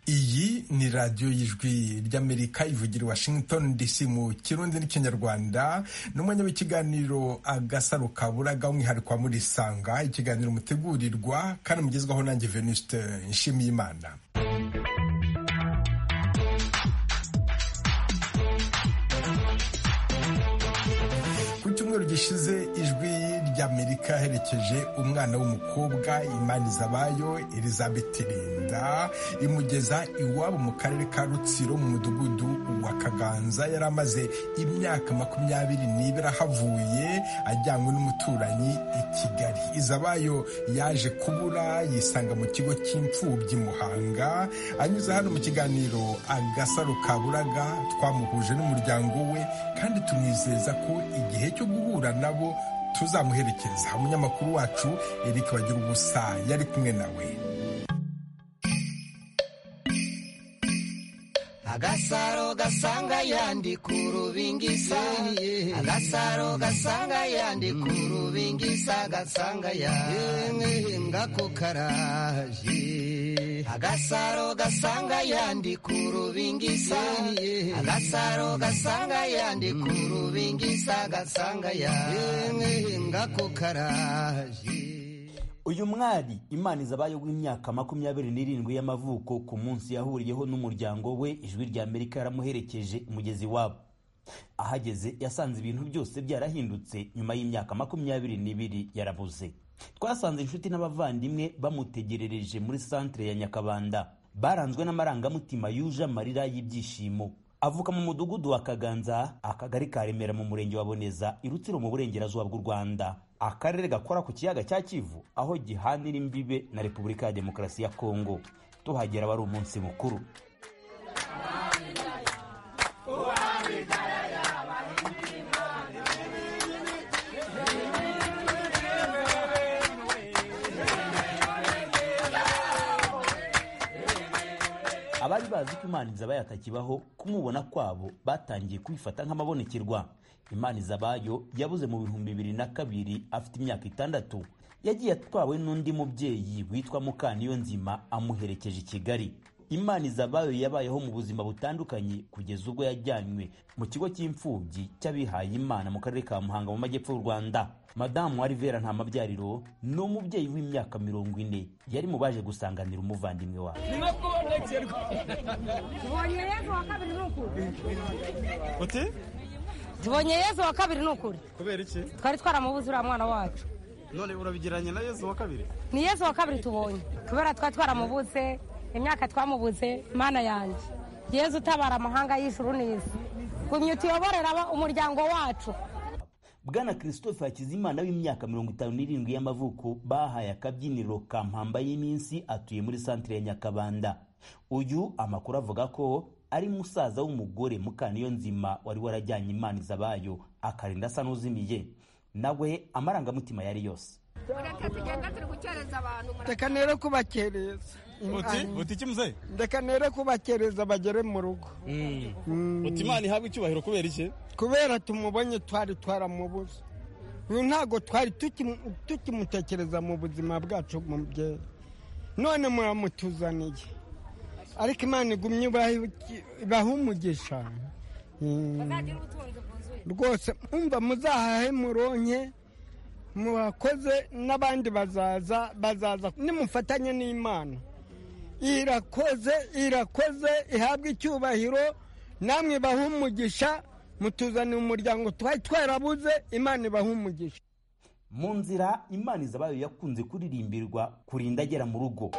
iyi ni radiyo y'ijwi ry'amerika ivugira washington dc mu kirundi n'ikinyarwanda n'umwanya w'ikiganiro agasaro kaburaga umwihariko wa murisanga ikiganiro mutegurirwa kandi mugezwaho nanjye venuste nshimiyimana ku cyumweru gishize ijwi ry'amerika yaherekeje umwana w'umukobwa imanizabayo elizabeth linda imugeza iwabo mu karere ka rutsiro mu mudugudu wa kaganza yari amaze imyaka makumyabiri n'ibiri ahavuye ajyanywe n'umuturanyi i kigali izabayo yaje kubura yisanga mu kigo cy'imfubyi muhanga anyuze hano mu kiganiro agasaro kaburaga twamuhuje n'umuryango we kandi tumwizeza ko igihe cyo guhura nabo tuzamuherekeza umunyamakuru wacu Eric bagira ubusa yari kumwe nawe agasaro gasanga yandi ku rubingisa agasaro gasanga yandi ku rubingisa gasanga yandi ngako karaje agasaro gasanga yandi ku rubingisa agasaro gasanga yandi ku rubingisa gasanga yandi ngako karaje uyu mwari imana izabaye w'imyaka makumyabiri n'irindwi y'amavuko ku munsi yahuriyeho n'umuryango we ijwi rya amerika yaramuherekeje umugezi wabo ahageze yasanze ibintu byose byarahindutse nyuma y'imyaka makumyabiri n'ibiri yarabuze twasanze inshuti n'abavandimwe bamutegerereje muri santire ya nyakabanda baranzwe n'amarangamutima yuje amarira y'ibyishimo avuka mu mudugudu wa kaganza akagari ka remera mu murenge wa boneza irutsiro mu burengerazuba bw'u rwanda akarere gakora ku kiyaga cya kivu aho gihanira imbibe na repubulika ya demokarasi ya kongo tuhagera wari umunsi mukuru abari bazi ko imana izabayo atakibaho kumubona kwabo batangiye kwifata nk'amabonekerwa imana izabayo yabuze mu bihumbi bibiri na kabiri afite imyaka itandatu yagiye atwawe n'undi mubyeyi witwa mukaniyo nzima amuherekeje i kigali imana izabayo yabayeho mu buzima butandukanye kugeza ubwo yajyanywe mu kigo cy'imfubyi cy'abihaye imana mu karere ka muhanga mu majyepfo y'u rwanda madamu warivera nta mabyariro ni umubyeyi w'imyaka mirongo ine yari mu baje gusanganira umuvandimwe wawe tubonye yezu wa kabiri ni ukuri kubera iki twari twaramubuze uriya mwana wacu none urabigiranye na yezu wa kabiri ni yezu wa kabiri tubonye kubera twari twaramubuze imyaka twamubuze mana yanjye yezu utabara amahanga y'ijuru neza gumya utuyoborera umuryango wacu bwana christophe hakizimana w'imyaka mirongo itanu n'irindwi y'amavuko bahaye akabyiniro ka mpamba y'iminsi atuye muri santire ya nyakabanda uyu amakuru avuga ko ari musaza w'umugore mukaniyo nzima wari warajyanye imana izabayo akarinda asa n'uzimiye nawe amarangamutima yari yose reka nere kubakereza uti uti iki muzehe reka nere kubakereza bagere mu rugo uti imana ihabwe icyubahiro kubera iki kubera tumubonye twari twaramubuze uyu ntabwo twari tukimutekereza mu buzima bwacu mubyeyi none muramutuzaniye ariko imana igumye ibahe umugisha rwose umva muzahahe muronke mubakoze n'abandi bazaza bazaza nimufatanye n'imana irakoze irakoze ihabwe icyubahiro namwe ibahe umugisha mutuzaniye umuryango twari twarabuze imana ibahe umugisha mu nzira imana izabayo yakunze kuririmbirwa kurinda agera mu rugo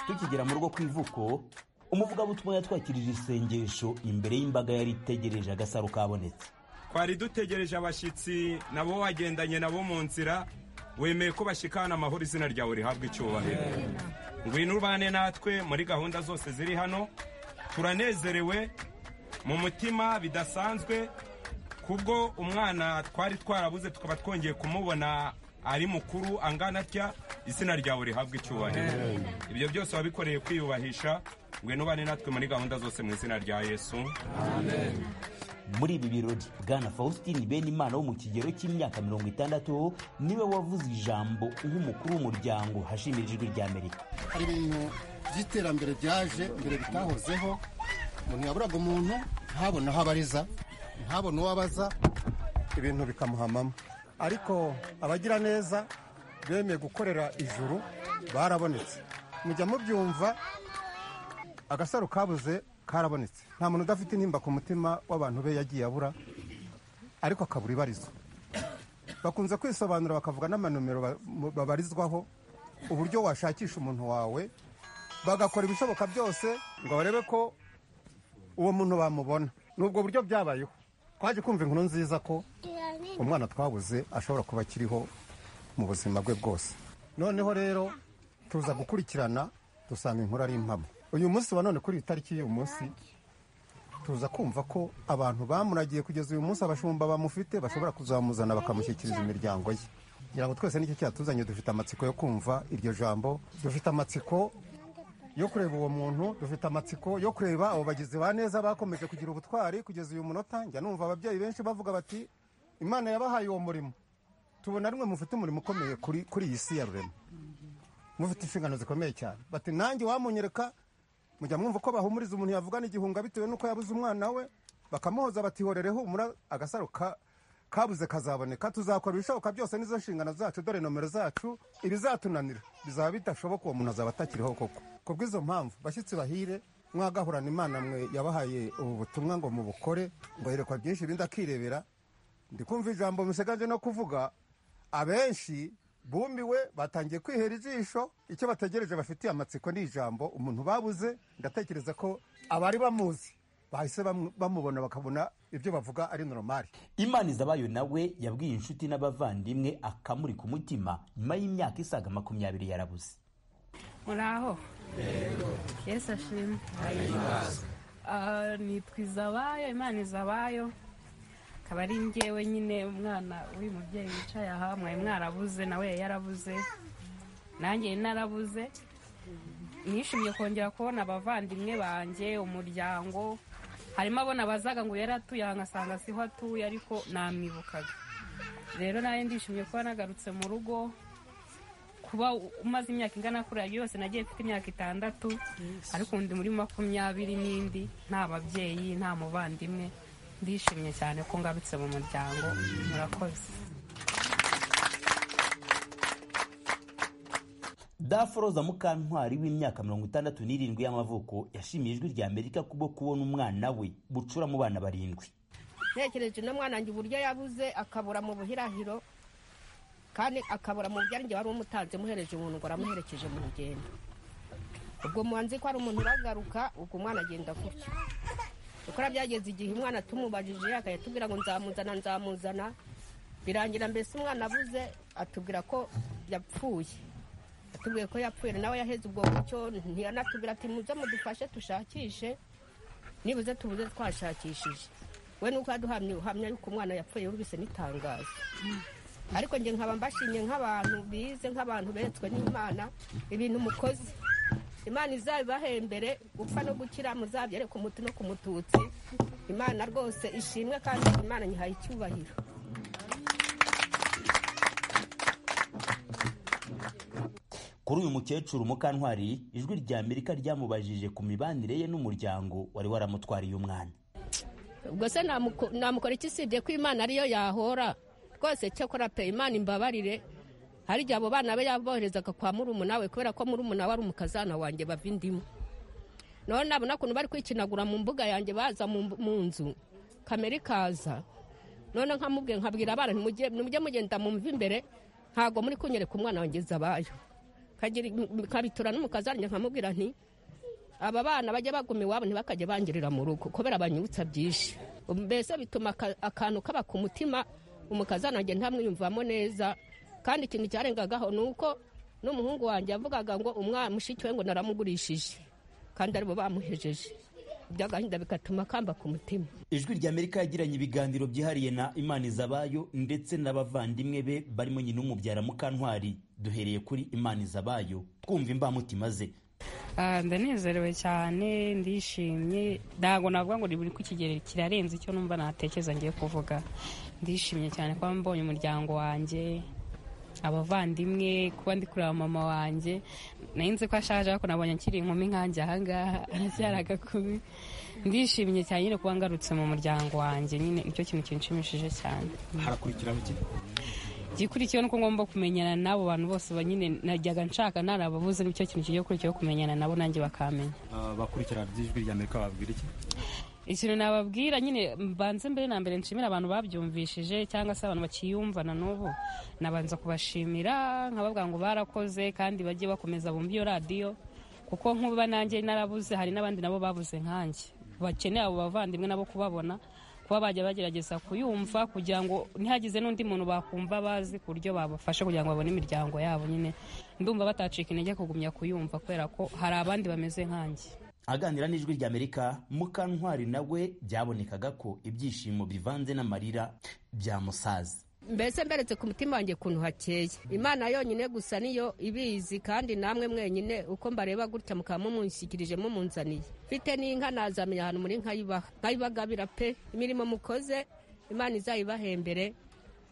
tukigera mu rugo ku ivuko umuvuga butumwa yatwakirije isengesho imbere y'imbaga yari itegereje agasaro kabonetse twari dutegereje abashyitsi nabo wagendanye nabo mu nzira wemeye ko bashikana amahoro izina ryawe rihabwa icyubahiro ngwino ubane natwe muri gahunda zose ziri hano turanezerewe mu mutima bidasanzwe kubwo umwana twari twarabuze tukaba twongeye kumubona ari mukuru angana atya izina ryawe rihabwa icyubahiro ibyo byose wabikoreye kwiyubahisha ngwino ubane natwe muri gahunda zose mu izina rya yesu muri ibi birori bwana faustin benimana wo mu kigero cy'imyaka mirongo itandatu niwe wavuze ijambo nk'umukuru w'umuryango hashimira ijwi ry'amerika hari ibintu by'iterambere byaje mbere bitahozeho umuntu yaburaga umuntu ntabone aho abariza ntabone uwo abaza ibintu bikamuhamamo ariko abagira neza bemeye gukorera ijuru barabonetse mujya mubyumva agasaro kabuze karabonetse nta muntu udafite intimba ku mutima w'abantu be yagiye abura ariko akabura ibarizo bakunze kwisobanura bakavuga n'amanomero ba- mu- babarizwaho uburyo washakisha umuntu wawe bagakora ibishoboka byose ngo barebe ko uwo muntu bamubona ni ubwo buryo byabayeho twaje kumva inkuru nziza ko umwana twabuze ashobora kuba akiriho mu buzima bwe bwose noneho rero tuza gukurikirana dusanga inkuru ari impamo uyu munsi wa none kuri iyi tariki y'uyu munsi tuza kumva ko abantu bamuragiye kugeza uyu munsi abashumba bamufite bashobora kuzamuzana bakamushyikiriza imiryango ye kugira ngo twese nicyo cyatuzanye dufite amatsiko yo kumva iryo jambo dufite amatsiko yo kureba uwo muntu dufite amatsiko yo kureba abo bagizi ba neza bakomeje kugira ubutwari kugeza uyu munota njya numva ababyeyi benshi bavuga bati imana yabahaye uwo murimo tubona rimwe mufite umurimo ukomeye kuri kuri iyi si ya rurema mufite inshingano zikomeye cyane bati nanjye wamunyereka mujya mwumva uko bahumuriza umuntu yavugana igihunga bitewe n'uko yabuze umwana we bakamuhoza batihorere humura agasaro ka kabuze kazaboneka tuzakora ibishoboka byose n'izo nshingano zacu dore nomero zacu ibizatunanira bizaba bidashoboka uwo muntu azaba atakiriho koko ku bw'izo mpamvu bashyitsi bahire mwagahurana imana mwe yabahaye ubu butumwa ngo mubukore ngo yerekwa byinshi ibindi akirebera ndi kumva ijambo musiganje no kuvuga abenshi bumiwe batangiye kwihera ijisho icyo bategereje bafitiye amatsiko ni ijambo umuntu babuze ndatekereza ko abari bamuzi bahise bamu- bamubona bakabona ibyo bavuga ari normal imana izabayo nawe yabwiye inshuti n'abavandimwe akamurika umutima nyuma y'imyaka isaga makumyabiri yarabuze muraho yesu ashimwe Ah, nitwa izabayo imana izabayo akaba ari njyewe nyine umwana w'uyu mubyeyi wicaye aha mwari mwarabuze nawe yari yarabuze nanjye yari narabuze nishimiye kongera kubona abavandimwe banjye umuryango harimo abona bazaga ngo yari atuye aha ngasanga siho atuye ariko namwibukaga rero nawe ndishimiye kuba nagarutse mu rugo kuba umaze imyaka ingana kuriya yose nagiye mfite imyaka itandatu ariko undi muri makumyabiri n'indi nta babyeyi nta muvandimwe ndishimye cyane ko ngarutse mu muryango murakoze daforoza mukantwari w'imyaka mirongo itandatu n'irindwi y'amavuko yashimiye ijwi ry'amerika kubwo kubona umwana we bucura mu bana barindwi ntekereje no mwana wanjye uburyo yabuze akabura mu buhirahiro kandi akabura mu byarinjye wari umutanze muhereje umuntu ngo aramuherekeje mu rugendo ubwo muhanzi ko ari umuntu uragaruka ubwo umwana agenda gutyo gukora byageze igihe umwana tumubajije akayatubwira ngo nzamuzana nzamuzana birangira mbese umwana abuze atubwira ko yapfuye atubwiye ko yapfuye nawe yaheze ubwo buryo ntiyanatubwira ati muze mudufashe dushakishe nibuze tubuze twashakishije we nuko yaduhamye uhamya yuko umwana yapfuye yumvise n'itangazo ariko njye nkaba mbashimye nk'abantu bize nk'abantu beretswe n'imana ibintu mukoze imana izabibahembere gupfa no gukira muzabyere ku muti no ku mututsi imana rwose ishimwe kandi imana nyihaye icyubahiro kuri uyu mukecuru mukantwari ijwi ry'amerika ryamubajije ku mibanire ye n'umuryango wari waramutwariye umwana ubwo se namuko- namukora iki usibye ko imana ariyo yahora rwose cyakora pe imana imbabarire hari igihe abo bana be yaboherezaga kwa murumuna we kubera ko murumuna we ari umukazana wanjye bava indimu none nabona ukuntu bari kwikinagura mu mbuga yanjye baza mu mu nzu kamera ikaza none nkamubwiye nkabwira abana ntimujye nimujye mugenda mumva imbere ntabwo muri kunyereka umwana wanjye zabayo Kagira- nkabitura n'umukazana nkamubwira nti aba bana bajya baguma iwabo ntibakajya bangirira mu rugo kubera banyibutsa byinshi mbese bituma aka- akantu kaba ku mutima umukazana wanjye ntamwiyumvamo neza kandi ikintu cyarengagaho ni uko n'umuhungu wanjye yavugaga ngo umwana mushiki we ngo naramugurishije kandi aribo bamuhejeje iby'agahinda bigatuma kamba ku mutima ijwi ry'amerika yagiranye ibiganiro byihariye na imana izabayo ndetse n'abavandimwe be barimo nyina umubyara mukantwari duhereye kuri imana izabayo twumva imbamutima ze Ah, ndanezerewe cyane ndishimye ntabwo navuga ngo ni buri ku kigero kirarenze icyo numva natekereza ngiye kuvuga ndishimye cyane kuba mbonye umuryango wanjye abavandimwe kuba ndi kureba mama wanjye narinzi ko ashaje ariko nabonye akiri inkumi nkanjye ahangaha aracyari agakumi ndishimye cyane nyine kuba ngarutse mu muryango wanjye nyine nicyo kintu kinshimishije cyane harakurikiraho iki igikurikiyeho ni uko ngomba kumenyana n'abo bantu bose ba- nyine najyaga nshaka ntarababuze nicyo kintu kigiye gukurikiyeho kumenyana nabo nanjye bakamenya Ah, bakurikirana by'ijwi rya amerika babwira iki ikintu nababwira nyine mbanze mbere na mbere nshimira abantu babyumvishije cyangwa se abantu bakiyumvana n'ubu nabanza kubashimira nkababwira ngo barakoze kandi bajye bakomeza bumve iyo radiyo kuko nkuba nanjye narabuze hari n'abandi nabo babuze nkanjye bakeneye abo bavandimwe nabo kubabona kuba bajya bagerageza kuyumva kugira ngo ntihagize n'undi muntu bakumva bazi ku buryo babafasha kugira ngo babone imiryango yabo nyine ndumva batacika intege kugumya kuyumva kubera ko hari abandi bameze nkanjye aganira n'ijwi rya amerika mukantwari nawe byabonekaga ko ibyishimo bivanze n'amarira byamusaza mbese mberetse ku mutima wanjye ukuntu hakeye imana yonyine gusa niyo ibizi kandi namwe mwenyine uko mbareba gutya mukaba mumunshyikirije mumunzaniye mfite n'inka nazamenya ahantu muri nka yibaha nkayibagabira pe imirimo mukoze imana izayibahembere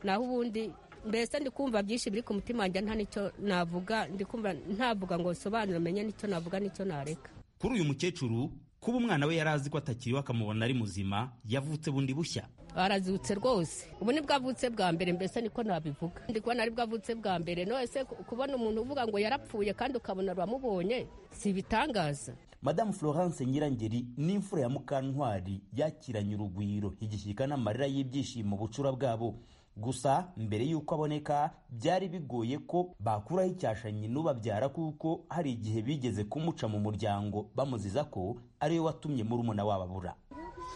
naho ubundi mbese ndi kumva byinshi biri ku mutima wanjye nta nicyo navuga ndi kumva ntavuga ngo sobanura menye nicyo navuga nicyo nareka kuri uyu mukecuru kuba umwana we yari azi ko atakiriwe akamubona ari muzima yavutse bundi bushya arazutse rwose ubu nibwo avutse bwa mbere mbese niko nabivuga ndi kubona aribwo avutse bwa mbere nose ku- kubona umuntu uvuga ngo yarapfuye kandi ukabona uramubonye si ibitangaza madamu florence nyirangeri ni imfura ya mukantwari yakiranye urugwiro igishyika n'amarira y'ibyishimo bucura bwabo gusa mbere y'uko aboneka byari bigoye ko bakuraho icyashanyi n'ubabyara kuko hari igihe bigeze kumuca mu muryango bamuziza ko ariwe watumye murumuna wabo abura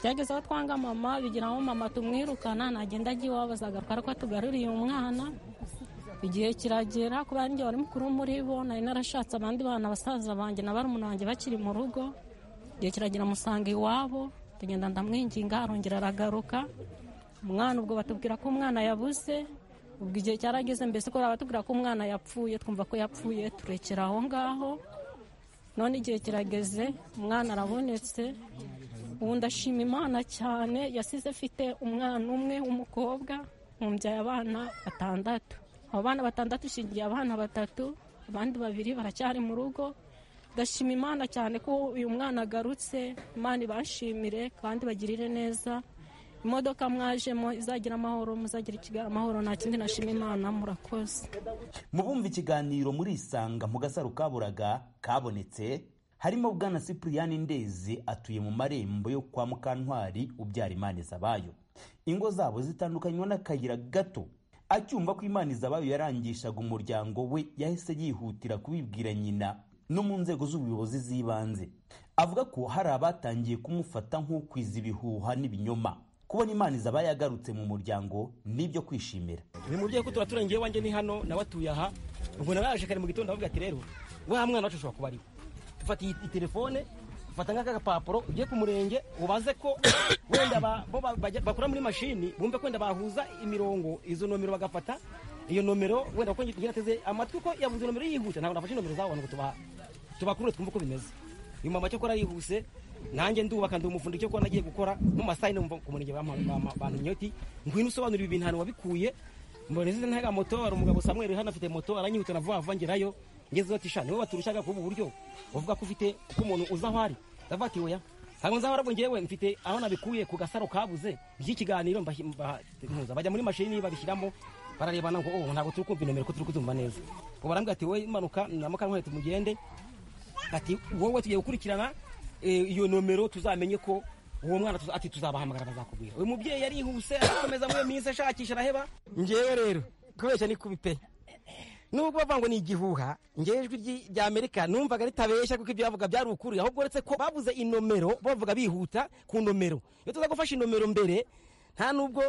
byageze aho twanga mama bigira aho mama tumwirukana nagenda agiye iwabo azagarukara ko atugaruriye umwana igihe kiragera kubera ari njye wari mukuru muri bo nari narashatse abandi bana basaza banjye na barumuna banjye bakiri mu rugo igihe kiragera musanga iwabo tugenda ndamwinginga arongera aragaruka umwana ubwo batubwira ko umwana yabuze ubwo igihe cyarageze mbese ko batubwira ko umwana yapfuye twumva ko yapfuye turekera aho ngaho none igihe kirageze umwana arabonetse ubu ndashima imana cyane yasize afite umwana umwe w'umukobwa nkubyaye abana batandatu abo bana batandatu ishingiye abana batatu abandi babiri baracyari mu rugo ndashima imana cyane ko uyu mwana agarutse imana ibashimire kandi bagirire neza imodoka mwajemo izagira amahoro muzagira ikigali amahoro nta kindi nashima imana murakoze mubumva ikiganiro murisanga mu gasaro kaburaga kabonetse harimo bwana sipuriyani ndezi atuye mu marembo yo kwa mukantwari ubyara imana izabayo ingo zabo zitandukanywa n'akayira gato acyumva ko imana izabayo yarangishaga umuryango we yahise yihutira kubibwira nyina no mu nzego z'ubuyobozi z'ibanze avuga ko hari abatangiye kumufata nk'ukwiza ibihuha n'ibinyoma kubona imana izabayo yagarutse mu muryango n'ibyo kwishimira bimubwiye ko tuba turangiye iwanjye ni hano nawe atuye aha ubwo naraje kare mu gitondo ndavuga ati rero wa mwana wacu ashobora kuba ari we ufata iyi iyi telefone ufata nk'aka gapapuro ujye ku murenge ubaze ko wenda ba- bo ba- bajya- bakora muri mashini bumve ko wenda bahuza imirongo izo nomero bagafata iyo nomero wenda kuko ngira ateze amatwi ko yavuze nomero yihuta ntabwo nafashe nomero zabo ngo tubaha tubakurure twumve uko bimeze uyu mama cyakora yihuse nanjye ndubaka ndi umufundi cyo kuba nagiye gukora mu masaha numva ku murenge bantumye uti ngwino usobanurira ibintu ahantu wabikuye mboneze ntaga moto hari umugabo Samuel hano afite moto aranyihuta na vuba vuba ngerayo ngeze ati sha niwe waturushaga kuba uburyo uvuga ko ufite ko umuntu uza aho ari ndavuga ati oya ntabwo nzaho arabwo ngewe mfite aho nabikuye ku gasaro kabuze iki kiganiro mbahi- mba- mpuza bajya muri mashini babishyiramo bararebana ngo oh ntabwo turi kumva inomero ko turi kuzumva neza ubu barambwira ati wowe manuka namuka nkweto mugende ati wowe tugiye gukurikirana eh, iyo nomero tuzamenye ko uwo mwana tuza- ati tuzabahamagara bazakubwira uyu mubyeyi yarihuse arakomeza muri iyo minsi ashakisha araheba ngewe rero kubeshya ni kubi pe nubwo bavuga ngo ni igihuha ngewe ijwi ry'i- rya amerika numvaga ritabeshya kuko ibyo bavuga byari ukuri ahubwo uretse ko babuze inomero bavuga bihuta ku nomero iyo tuza gufasha inomero mbere nta nubwo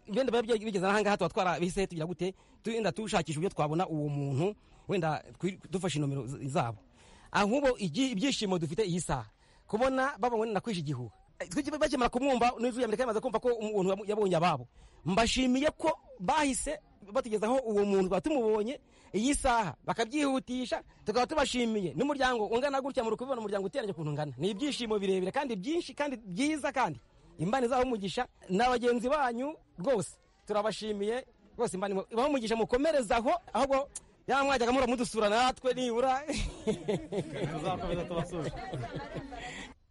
wenda biba bya- bigeze ahangaha tuba twarabise tugira gute wenda tushakisha uburyo twabona uwo muntu wenda twi- dufashe inomero z- zabo ahubwo igi- ibyishimo dufite iyi saha kubona bavuga ngo nakwishe igihuha bakimara kumwumva n'ijwi rya amerika yamaze kumva ko umuntu yabonye ababo mbashimiye ko bahise batugezaho uwo muntu twaba tumubonye iyi saha bakabyihutisha tukaba tubashimiye n'umuryango ungana gutya muri kubibona umuryango uteranye ukuntu ungana ni ibyishimo birebire kandi byinshi kandi byiza kandi imbani zaho umugisha na bagenzi banyu rwose turabashimiye rwose imbani ibaho umugisha mukomerezaho ahubwo yamwajyaga mura mudusura natwe nibura tuzakomeza tubasura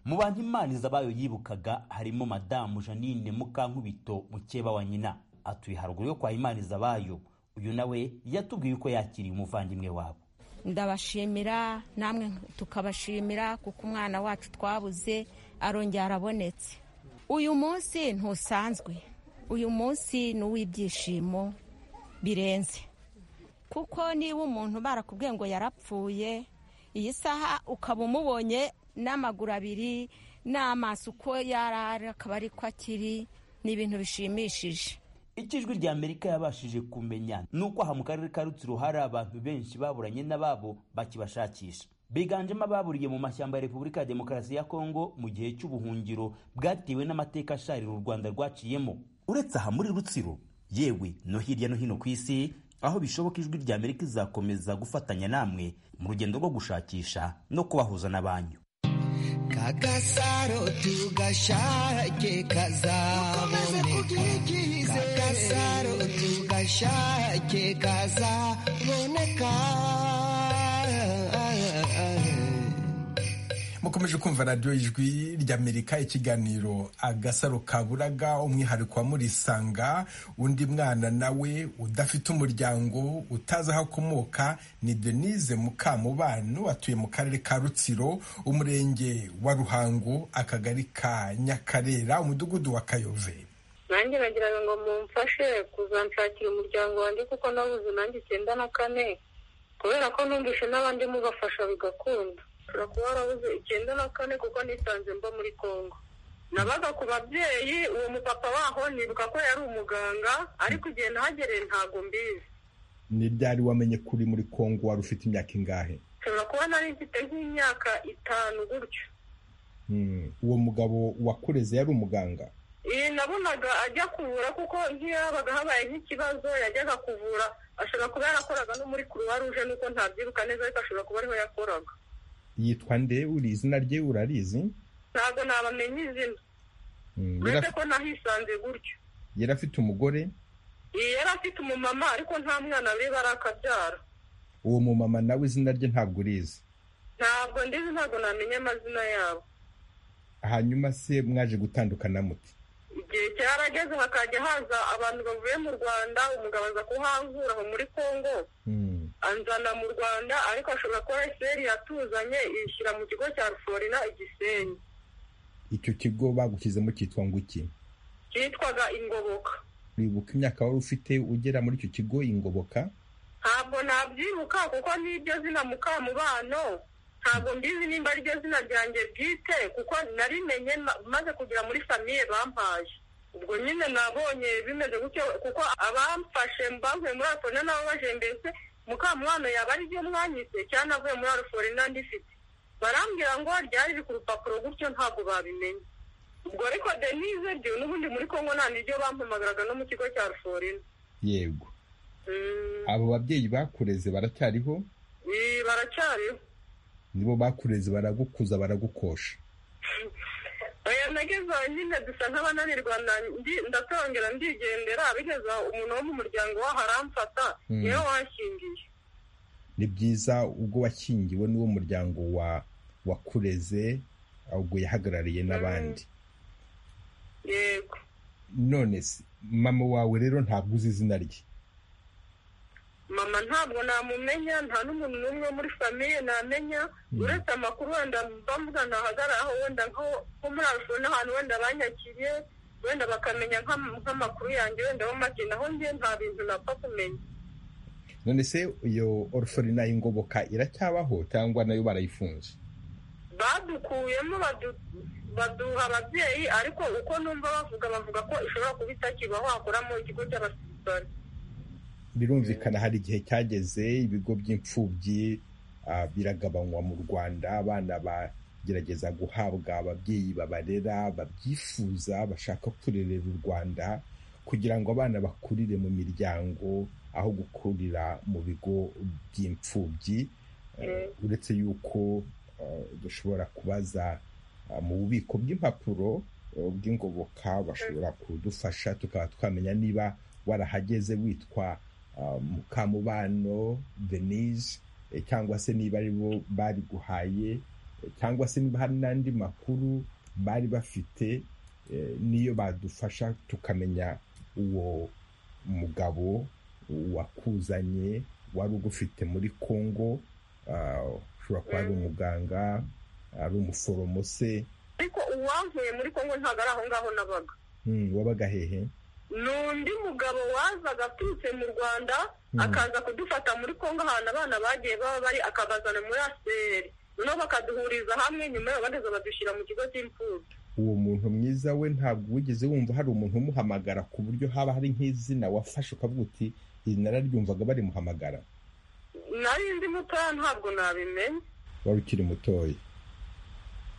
mu bantu imana izabayo yibukaga harimo madamu janine mukankubito mukeba wa nyina atuye haruguru yo kwa imana izabayo uyu nawe yatubwiye uko yakiriye umuvandimwe wabo ndabashimira namwe tukabashimira kuko umwana wacu twabuze arongera arabonetse uyu munsi ntusanzwe uyu munsi ni uw'ibyishimo birenze kuko niba umuntu barakubwiye ngo yarapfuye iyi saha ukaba umubonye n'amaguru abiri n'amaso uko yarara akaba ari ko akiri ni ibintu bishimishije icyo ijwi rya amerika yabashije kumenya ni uko aha mu karere ka rutsiro hari abantu benshi baburanye n'ababo bakibashakisha biganjemo ababuriye mu mashyamba ya repubulika ya demokarasi ya kongo mu gihe cy'ubuhungiro bwatewe n'amateka asharira u rwanda rwaciyemo uretse aha muri rutsiro yewe no hirya no hino ku isi aho bishoboka ijwi rya amerika izakomeza gufatanya namwe mu rugendo rwo gushakisha no kubahuza n'abanyu kagasaro tugashake kazaboneka kagasaro tugashake kazaboneka mukomeje kumva radiyo ijwi ry'amerika ikiganiro agasaro kaburaga umwihariko wa murisanga undi mwana nawe udafite umuryango utazi aho akomoka ni denise mukamubano atuye mu karere ka rutsiro umurenge wa ruhango akagari ka nyakarera umudugudu wa kayove nanjye nagira ngo mumfashe kuzanshakira umuryango wanjye kuko nabuze nanjye icyenda na kane kubera ko numvise n'abandi mubafasha bigakunda ushobora kuba warabuze icyenda na kane kuko nisanze mba muri congo nabaga ku babyeyi uwo mupapa waho nibuka ko yari umuganga ariko igihe nahagereye ntabwo mbizi ni ryari wamenye ko uri muri kongo wari ufite imyaka ingahe nshobora kuba nari mfite nk'imyaka itanu gutyo uwo mugabo wakureze yari umuganga iyi nabonaga ajya kuvura kuko nk'iyo habaga habaye nk'ikibazo yajyaga kuvura ashobora kuba yarakoraga no muri kuruwa ruje nuko ntabyiruka neza ariko ashobora kuba ariho yakoraga yitwa nde uri izina rye urarizi ntabwo nabamenye izina uretse ko nahisanze gutyo yari afite umugore yari afite umumama ariko nta mwana be barakabyara uwo mumama nawe izina rye ntabwo urizi ntabwo ndizi ntabwo namenya amazina yabo hanyuma se mwaje gutandukana muti igihe cyarageze hakajya haza abantu bavuye mu rwanda umugabo aza kuhankura aho muri congo anzana mu rwanda ariko ashobora kuba eseri yatuzanye ishyira mu kigo cya ruforina igisenyi icyo kigo bagushyizemo cyitwa ngo iki cyitwaga ingoboka wibuka imyaka wari ufite ugera muri icyo kigo ingoboka ntabwo nabyibuka kuko n'iryo zina mukamubano ntabwo mbizi nimba ari ryo zina ryanjye bwite kuko narimenye maze kugera muri famiye bampaye ubwo nyine nabonye bimeze gutyo kuko abamfashe mbavuye muri aforina nabo baje mbese mukamubano yaba ari ryo mwanyise cyangwa avuye muri aruforina ndifite barambwira ngo ryari riri ku rupapuro gutyo ntabwo babimenye ubwo ariko denise ryo n'ubundi muri kongo nta niryo bampamagaraga no mu kigo cya ruforina yego abo babyeyi bakureze baracyariho baracyariho nibo bakureze baragukuza baragukosha oya nageze aho nyine dusa nk'abananirwa ndatongera ndigendera bigeze umuntu wo mu muryango waho aramfata niwe washingiye ni byiza ubwo washyingiwe n'uwo muryango wa wakureze ubwo yahagarariye n'abandi yego none se mama wawe rero ntabwo uzi izina rye mama ntabwo namumenya nta n'umuntu n'umwe muri famiye namenya uretse amakuru wenda bambuga ntahagararaho wenda nko muri arufu n'ahantu wenda banyakiriye wenda bakamenya nk'amakuru yanjye wenda bamakeneye naho njye nta bintu napfa kumenya none se iyo oruforina y'ingoboka iracyabaho cyangwa nayo barayifunze badukuyemo baduha ababyeyi ariko uko numva bavuga bavuga ko ishobora kuba itakibaho hakoramo ikigo cy'abasirikare birumvikana hari igihe cyageze ibigo by'imfubyi biragabanywa mu rwanda abana gerageza guhabwa ababyeyi babarera babyifuza bashaka kurerera u rwanda kugira ngo abana bakurire mu miryango aho gukurira mu bigo by'imfubyi Eh, uretse yuko eh, dushobora kubaza eh, mu bubiko bw'impapuro eh, bw'ingoboka bashobora kudufasha tukaba twamenya niba warahageze witwa eh, mukamubano denise eh, cyangwa se niba ari bo bari guhaye eh, cyangwa se niba hari n'andi makuru bari bafite eh, niyo badufasha tukamenya uwo mugabo wakuzanye wari ugufite muri kongo ah, ushobora kuba ari umuganga ari umuforomo se ariko uwavuye muri kongo ntabwo ari aho ngaho nabaga hmm, wabaga hehe ni undi mugabo wazaga aturutse mu rwanda akaza kudufata muri kongo ahantu abana bagiye baba bari akabazana muri aseri noneho bakaduhuriza hamwe nyuma yaho bageza badushyira mu kigo cy'imfubyi uwo muntu mwiza we ntabwo wigeze wumva hari umuntu umuhamagara ku buryo haba hari nk'izina wafashe ukavuga uti iri nararyumvaga barimuhamagara nari ndi mutoya ntabwo nabimenye wari ukiri mutoya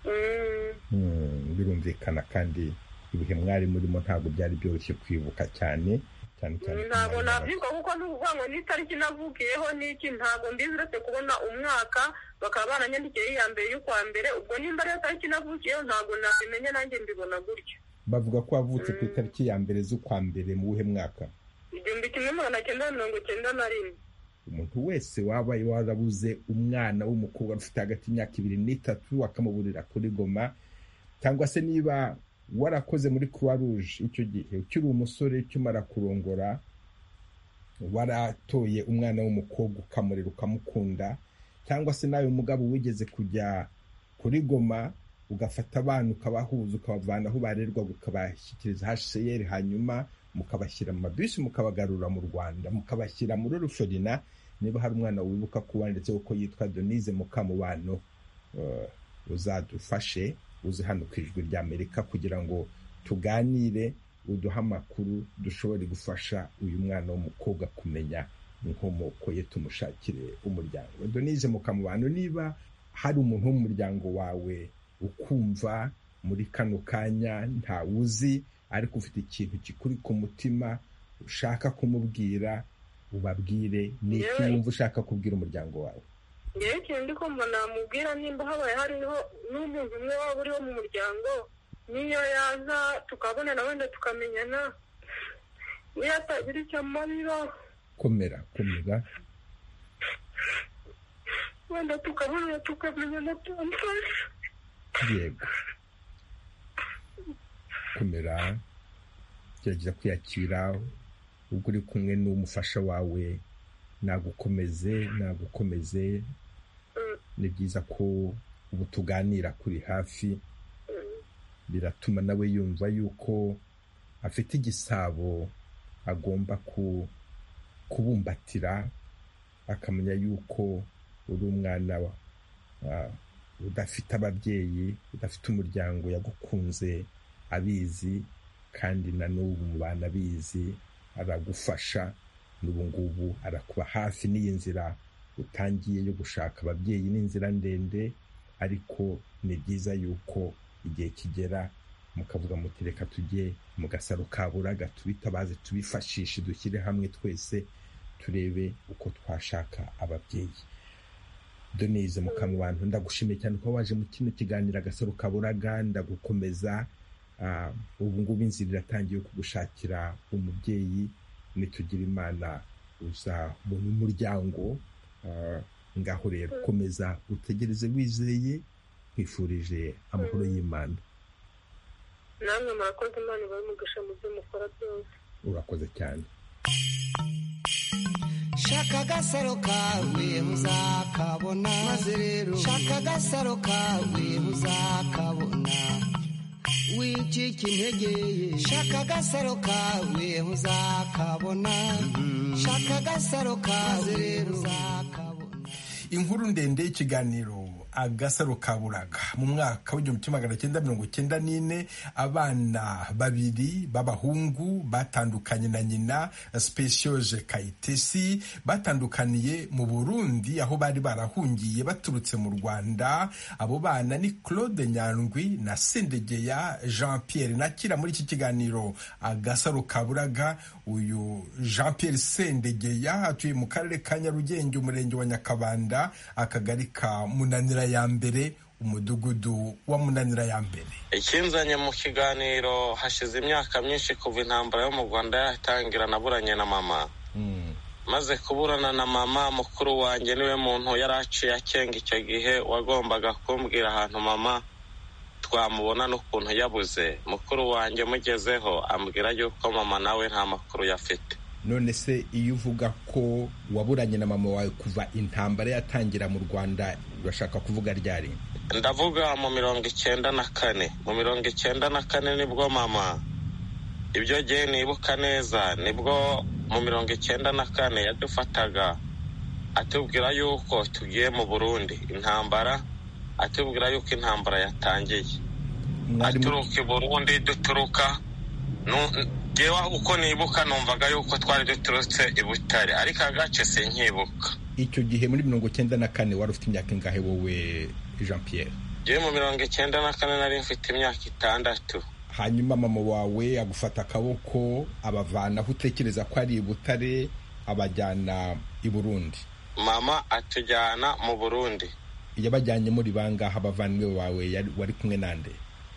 Mm, Hmm, birumvikana kandi ibihe mwari murimo ntabwo byari byoroshye kwibuka cyane cyane cyane ko ntabwo mwari nabyibuka kuko n'ukuvuga ngo n'itariki navukiyeho n'iki ntabwo mbizi uretse kubona umwaka bakaba baranyandikiye iya mbere y'ukwa mbere ubwo nimba ariyo tariki navukiyeho ntabwo nabimenye nanjye mbibona gutyo bavuga ko wavutse ku itariki ya mbere z'ukwa mbere mu wuhe mwaka igihumbi kimwe magana cyenda mirongo cyenda na rimwe umuntu wese waba warabuze umwana w'umukobwa ufite hagati y'imyaka ibiri n'itatu akamuburira kuri goma cyangwa se niba warakoze muri croix rouge icyo gihe ukiri umusore ukimara kurongora waratoye umwana w'umukobwa ukamurera ukamukunda cyangwa se nawe mugabo wigeze kujya kuri goma ugafata abana ukabahuza ukabavana aho barerwaga ukabashyikiriza hcr hanyuma mukabashyira mu mabisi mukabagarura mu rwanda mukabashyira muri rusorina niba hari umwana wibuka kuba ndetse kuko yitwa denise mukamubano eh, uzadufashe uze hano ku ijwi ry'amerika kugira ngo tuganire uduhe amakuru dushobore gufasha uyu mwana w'umukobwa kumenya inkomoko ye tumushakire umuryango denise mukamubano niba hari umuntu wo mu muryango wawe ukumva muri kano kanya ntawuzi ariko ufite ikintu kikuri ku mutima ushaka kumubwira ubabwire ni iki Yewe. wumva ushaka kubwira umuryango wawe ngewe ikintu ndi kumva namubwira nimba habaye hariho n'umuntu umwe waba uriho mu muryango niyo yaza tukabonana wenda tukamenyana niyo atagira icyo amarira komera komera wenda tukabonana tukamenyana tumfasha yego komera gerageza kwiyakira ubwo uri kumwe n'umufasha wawe nagukomeze nagukomeze ni byiza ko ubu tuganira kuri hafi biratuma nawe yumva yuko afite igisabo agomba ku- kubumbatira akamenya yuko uri umwana wa- ah, udafite ababyeyi udafite umuryango yagukunze abizi kandi na n'ubu mubana abizi aragufasha n'ubu ngubu arakuba hafi n'iyi nzira utangiye yo gushaka ababyeyi ni inzira ndende ariko ni byiza yuko igihe kigera mukavuga muti reka tujye mu gasaro ka buraga tubitabaze tubifashishe dushyire hamwe twese turebe uko twashaka ababyeyi doneze mukamubantu ndagushimiye cyane ko waje mu kino kiganiro agasaro kaburaga ndagukomeza Ah, ubu ngubu inzira iratangiye yo kugushakira umubyeyi nitugira imana uzabona umuryango Ah, ngaho rero komeza utegereze wizeye nkwifurije amahoro y'imana namwe murakoze imana ibahe umugisha mu byo mukora byose urakoze cyane shaka agasaro kawe uzakabona maze rero shaka agasaro kawe uzakabona wicika integeye shaka agasaro kawe uzakabona shaka agasaro kawe uzakabona inkuru ndende y'ikiganiro agasaro ka buraga mu mwaka w'igihumbi kimwe magana cyenda mirongo icyenda n'ine abana babiri b'abahungu batandukanye na nyina specioje kayitesi batandukaniye mu burundi aho bari barahungiye baturutse mu rwanda abo bana ni claude nyandwi na sendegeya jean pierre nakira muri iki kiganiro agasaro ka buraga uyu jean pierre sendegeya atuye mu karere ka nyarugenge umurenge wa nyakabanda akagari ka munanira ya mbere umudugudu wa munanira ya mbere ikinzanye mu kiganiro hashize imyaka myinshi kuva intambara yo mu rwanda yatangira naburanye na mama maze kuburana na mama mukuru wanjye niwe muntu yari aciye akenga icyo gihe wagombaga kumbwira ahantu mama twamubona n'ukuntu yabuze mukuru wanjye mugezeho ambwira yuko mama nawe nta makuru yafite none se iyo uvuga ko waburanye na mama wawe kuva intambara yatangira mu rwanda urashaka kuvuga ryari ndavuga mu mirongo icyenda na kane mu mirongo icyenda na kane nibwo mama ibyo gihe nibuka neza nibwo mu mirongo icyenda na kane yadufataga atubwira yuko tugiye mu burundi intambara atubwira yuko intambara yatangiye aturuka i burundi duturuka ngewe uko nibuka numvaga yuko twari duturutse i butare ariko agace sinkibuka icyo gihe muri mirongo icyenda na kane wari ufite imyaka ingahe wowe jean pierre ngewe mu mirongo icyenda na kane nari mfite imyaka itandatu hanyuma mama wawe agufata akaboko abavana aho utekereza ko ari i butare abajyana i burundi mama atujyana mu burundi yabajyanyemo ribangaha abavandimwe bawe wari kumwe nande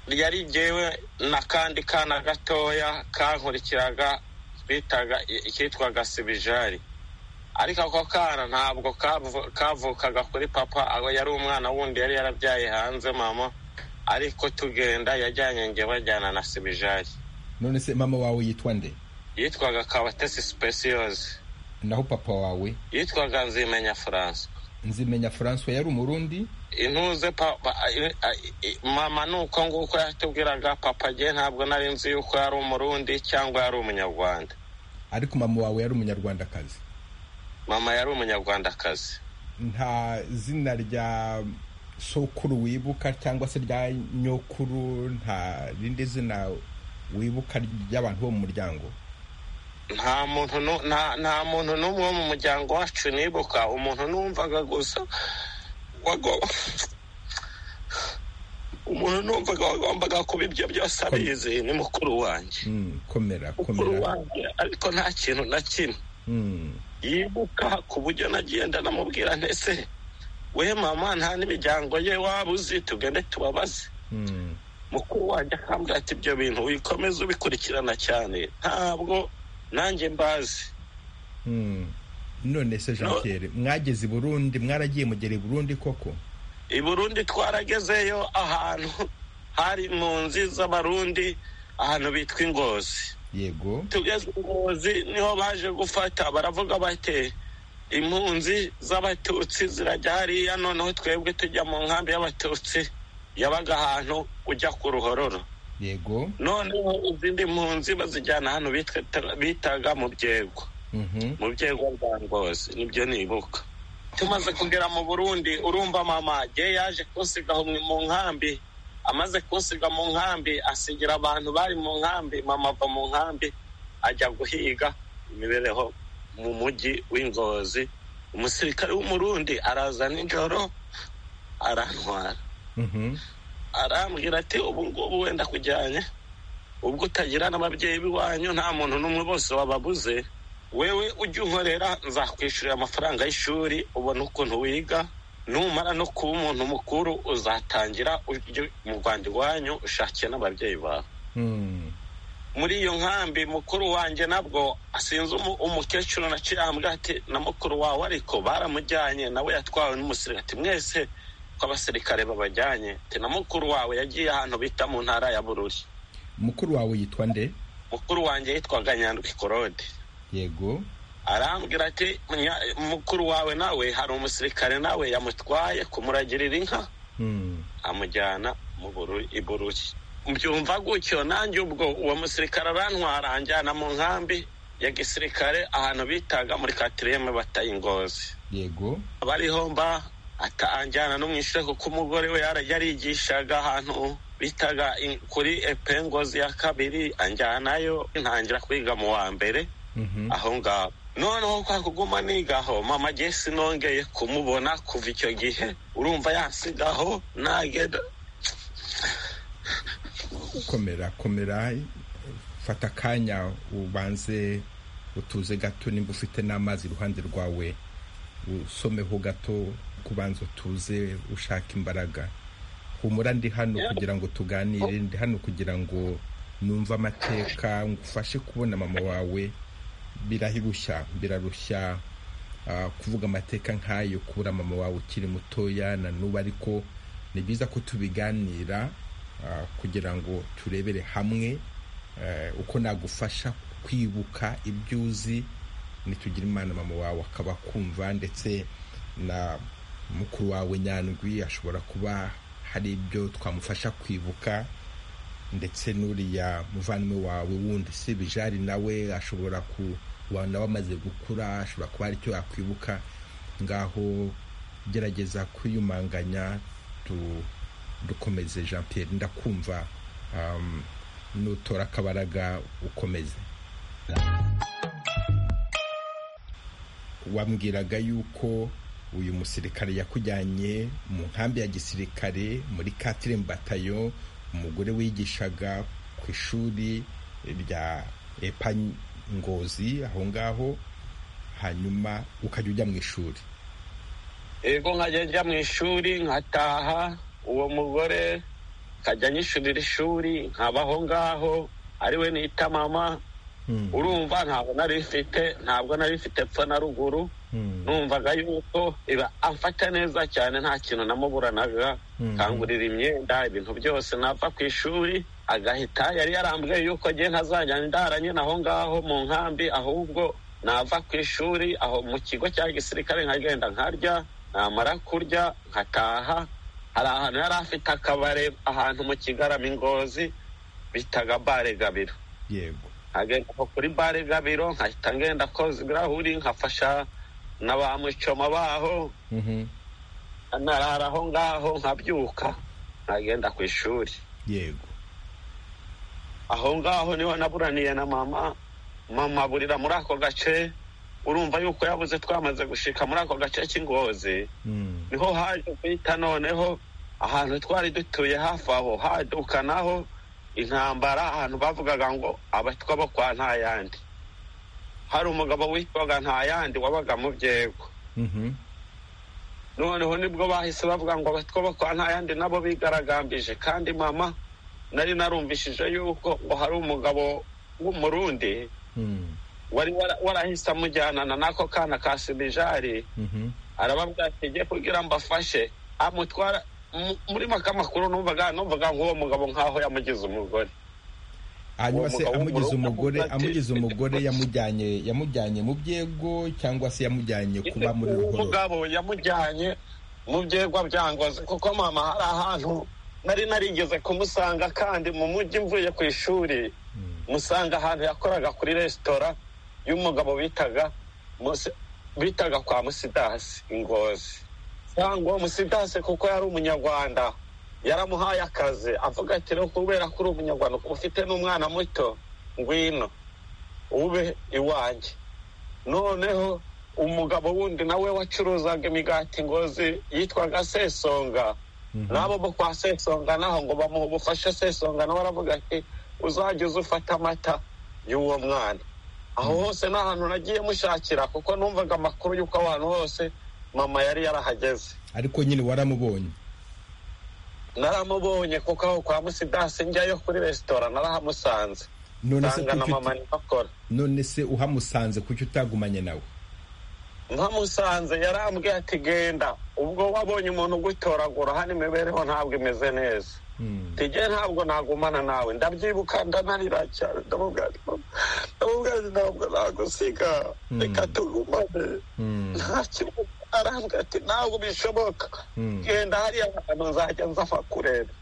yari jyewe n'akandi kana gatoya kankurikiraga bitaga ikitwaga sibijari ariko ako kana ntabwo kavukaga kuri papa aho yari umwana wundi yari yarabyaye hanze mama ariko tugenda yajyanye nge bajyana na sibijari none se mama wawe yitwa nde yitwaga kabatesi sipesiyoze naho papa wawe yitwaga nzimenya furanse nzimenya francois yari umurundi intuze mama ni uko nguko yatubwiraga papa agiye ntabwo nari nzi yuko yari umurundi cyangwa yari umunyarwanda ariko mama wawe yari umunyarwandakazi mama yari umunyarwandakazi nta zina rya sokuru wibuka cyangwa se rya nyokuru nta rindi zina wibuka ry'abantu bo mu muryango nta muntu nta muntu n'umwe wo mu muryango wacu nibuka umuntu numvaga gusa umuntu numvaga wagombaga kuba ibyo byose abizi ni mukuru wanjye komera mukuru wanjye ariko nta kintu na kimwe yibuka ku buryo nagenda namubwira ntese we mama nta n'imiryango ye waba uzi tugende tubabaze mukuru wanjye akambwira ati ibyo bintu wikomeze ubikurikirana cyane ntabwo nanjye mbazi none se jean pierre mwageze i burundi mwaragiye mugera i burundi koko i burundi twaragezeyo ahantu hari nzi z'abarundi ahantu bitwa ingozi yego tugeze ingozi niho baje gufata baravuga bate impunzi z'abatutsi zirajya hariya noneho twebwe tujya mu nkambi y'abatutsi yabaga ahantu ujya ku ruhororo yego noneho izindi mpunzi bazijyana hano bitaga mu byego mu byego rwa ngozi nibyo nibuka tumaze kugera mu burundi urumva mama ye yaje kunsiga mu nkambi amaze kunsiga mu nkambi asigira abantu bari mu nkambi mama ava mu nkambi ajya guhiga imibereho mu mujyi w'ingozi umusirikare w'umurundi araza nijoro arantwara arambwira ati ubu ngubu wenda kujyanye ubwo utagira n'ababyeyi b'iwanyu nta muntu n'umwe bose wababuze wewe ujya unkorera nzakwishyurira amafaranga y'ishuri ubona ukuntu wiga numara no kuba umuntu mukuru uzatangira ujye mu rwanda iwanyu ushakiye n'ababyeyi bawe muri iyo nkambi mukuru wanjye nabwo asinze umukecuru na kirambwa ati na mukuru wawe ariko baramujyanye nawe yatwawe n'umusirikati mwese ko abasirikare babajyanye na mukuru wawe yagiye ahantu bita mu ntara ya bururi mukuru wawe yitwa nde mukuru wanjye yitwaga nyandwi korode yego arambwira ati mukuru wawe nawe hari umusirikare nawe yamutwaye kumuragirira inka amujyana mu i bururi mbyumva gutyo nanjye ubwo uwo musirikare arantwara anjyana mu nkambi ya gisirikare ahantu bitaga muri katiriyeme bataye ingozi yego abariho mba atanjyana no mu ishuri kuko umugore we yarigishaga ahantu bitaga i- kuri epengozi ya kabiri anjyanayo ntangira kwiga mu wa mbere aho ngaho noneho kwa kuguma nigaho mama agiye sinongeye kumubona kuva icyo gihe urumva yansigaho nagenda komera komera fata akanya ubanze utuze gato nimba ufite n'amazi iruhande rwawe usomeho gato kubanza utuze ushaka imbaraga humura ndi hano kugira ngo tuganire ndi hano kugira ngo numve amateka ngufashe kubona mama wawe birarushya birarushya ah, kuvuga amateka nk'ayo kubura mama wawe ukiri mutoya na n'ubu ariko ni byiza ko tubiganira ah, kugira ngo turebere hamwe eh, uko nagufasha kwibuka ibyo uzi nitugira imana mama wawe akaba akumva ndetse na mukuru wawe nyandwi ashobora kuba hari ibyo twamufasha kwibuka ndetse n'uriya muvandimwe wawe wundi si bijari nawe ashobora kuba nawe amaze gukura ashobora kuba hari icyo yakwibuka ngaho gerageza kwiyumanganya tu- dukomeze jean pierre ndakumva um, nutora akabaraga ukomeze wambwiraga yuko uyu musirikare yakujyanye mu nkambi ya gisirikare muri katiremu batayo umugore wigishaga ku ishuri rya epa ngozi aho ngaho hanyuma ukajya ujya mu ishuri yego nkajya njya mu ishuri nkataha uwo mugore nkajya nyishurira ishuri nkabaho ngaho ari we nita mama urumva ntabwo nari mfite ntabwo nari mfite epfo na ruguru numvaga yuko iba amfata neza cyane nta kintu namuburanaga kangurira imyenda ibintu byose nava ku ishuri agahita yari yarambwiye yuko ngiye ntazajya ndaranye aho ngaho mu nkambi ahubwo nava ku ishuri aho mu kigo cya gisirikare nkagenda nkarya namara kurya nkataha hari ahantu yari afite akabare ahantu mu kigarama ingozi bitaga bare gabiro yego nkagenda aho kuri bare gabiro nkahita ngenda koza ibirahuri nkafasha na ba mucoma baho narara aho ngaho nkabyuka nkagenda ku ishuri yego aho ngaho niho naburaniye na mama mama aburira muri ako gace urumva yuko yabuze twamaze gushika muri ako gace k'ingozi niho haje guhita noneho ahantu twari dutuye hafi aho haduka naho intambara ahantu bavugaga ngo abatwa bo kwa ntayandi hari umugabo witwaga ntayandi wabaga mu byego noneho nibwo bahise bavuga ngo abatwa bo kwa ntayandi nabo bigaragambije kandi mama nari narumvishije yuko ngo hari umugabo w'umurundi wari wara- warahise amujyanana n'ako kana ka sibijari arababwira ati njye kugira ngo afashe amutwara mu- muri make amakuru numvaga numvaga nk'uwo mugabo nk'aho yamugize umugore hanyuma se Uwo mugabo amugize w'umurundi umugore avuga ati, amugize umugore yamujyanye yamujyanye mu byego cyangwa se yamujyanye kuba muri uwo ruhoro mugabo yamujyanye mu byegwa bya ngozi kuko mama hari ahantu nari narigeze kumusanga kandi mu mujyi mvuye ku ishuri musanga ahantu yakoraga kuri resitora y'umugabo bitaga Musi- bitaga kwa musidasi ingozi cyangwa uwo musidasi kuko yari umunyarwanda yaramuhaye akazi avuga ati "Rero kubera ko uri umunyarwanda ukaba ufite n'umwana muto ngwino ube iwanjye noneho umugabo wundi nawe wacuruzaga imigati ngozi yitwaga sesonga n'abo bo kwa sesonga naho ngo bamuhe ubufasha sesonga nawe aravuga ati uzajya uza ufata amata y'uwo mwana aho hose ni ahantu nagiye mushakira kuko numvaga amakuru y'uko abantu hose mama yari yarahageze ariko nyine waramubonye naramubonye kuko aho kwa musidasi njyayo kuri resitora narahamusanze none se nsanga na kuki mama uti- niho akora none se uhamusanze kuki utagumanye nawe nkamusanze yarambwiye ati genda ubwo wabonye umuntu ugutoragura hano imibereho ntabwo imeze neza tijye ntabwo nagumana nawe ndabyibuka ndanarira cyane ndamubwira ati ndamubwira ati ntabwo nagusiga reka tugumane nta kibazo arambwira ati ntabwo bishoboka genda hariya hantu nzajya nzafa kureba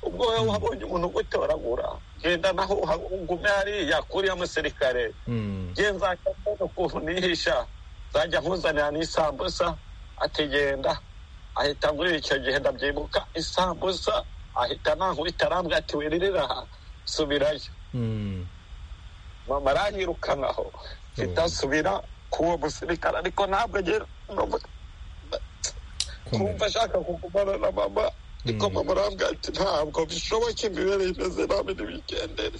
ubwo wowe wabonye umuntu ugutoragura genda naho uha- ugume hariya kuriya musirikare nge nzajya mbona ukuntu nihisha nzajya nkuzanira n'isambusa atigenda ahita muri icyo gihe ndabyibuka isambusa ahita nankubita arambwira ati wiririra aha subirayo mama aranyirukanaho mpita nsubira k'uwo musirikare ariko ntabwo agera kumva ashaka kugumana na mama ariko mama arambwira ati ntabwo bishoboke imibereho imeze nabi ntibigendere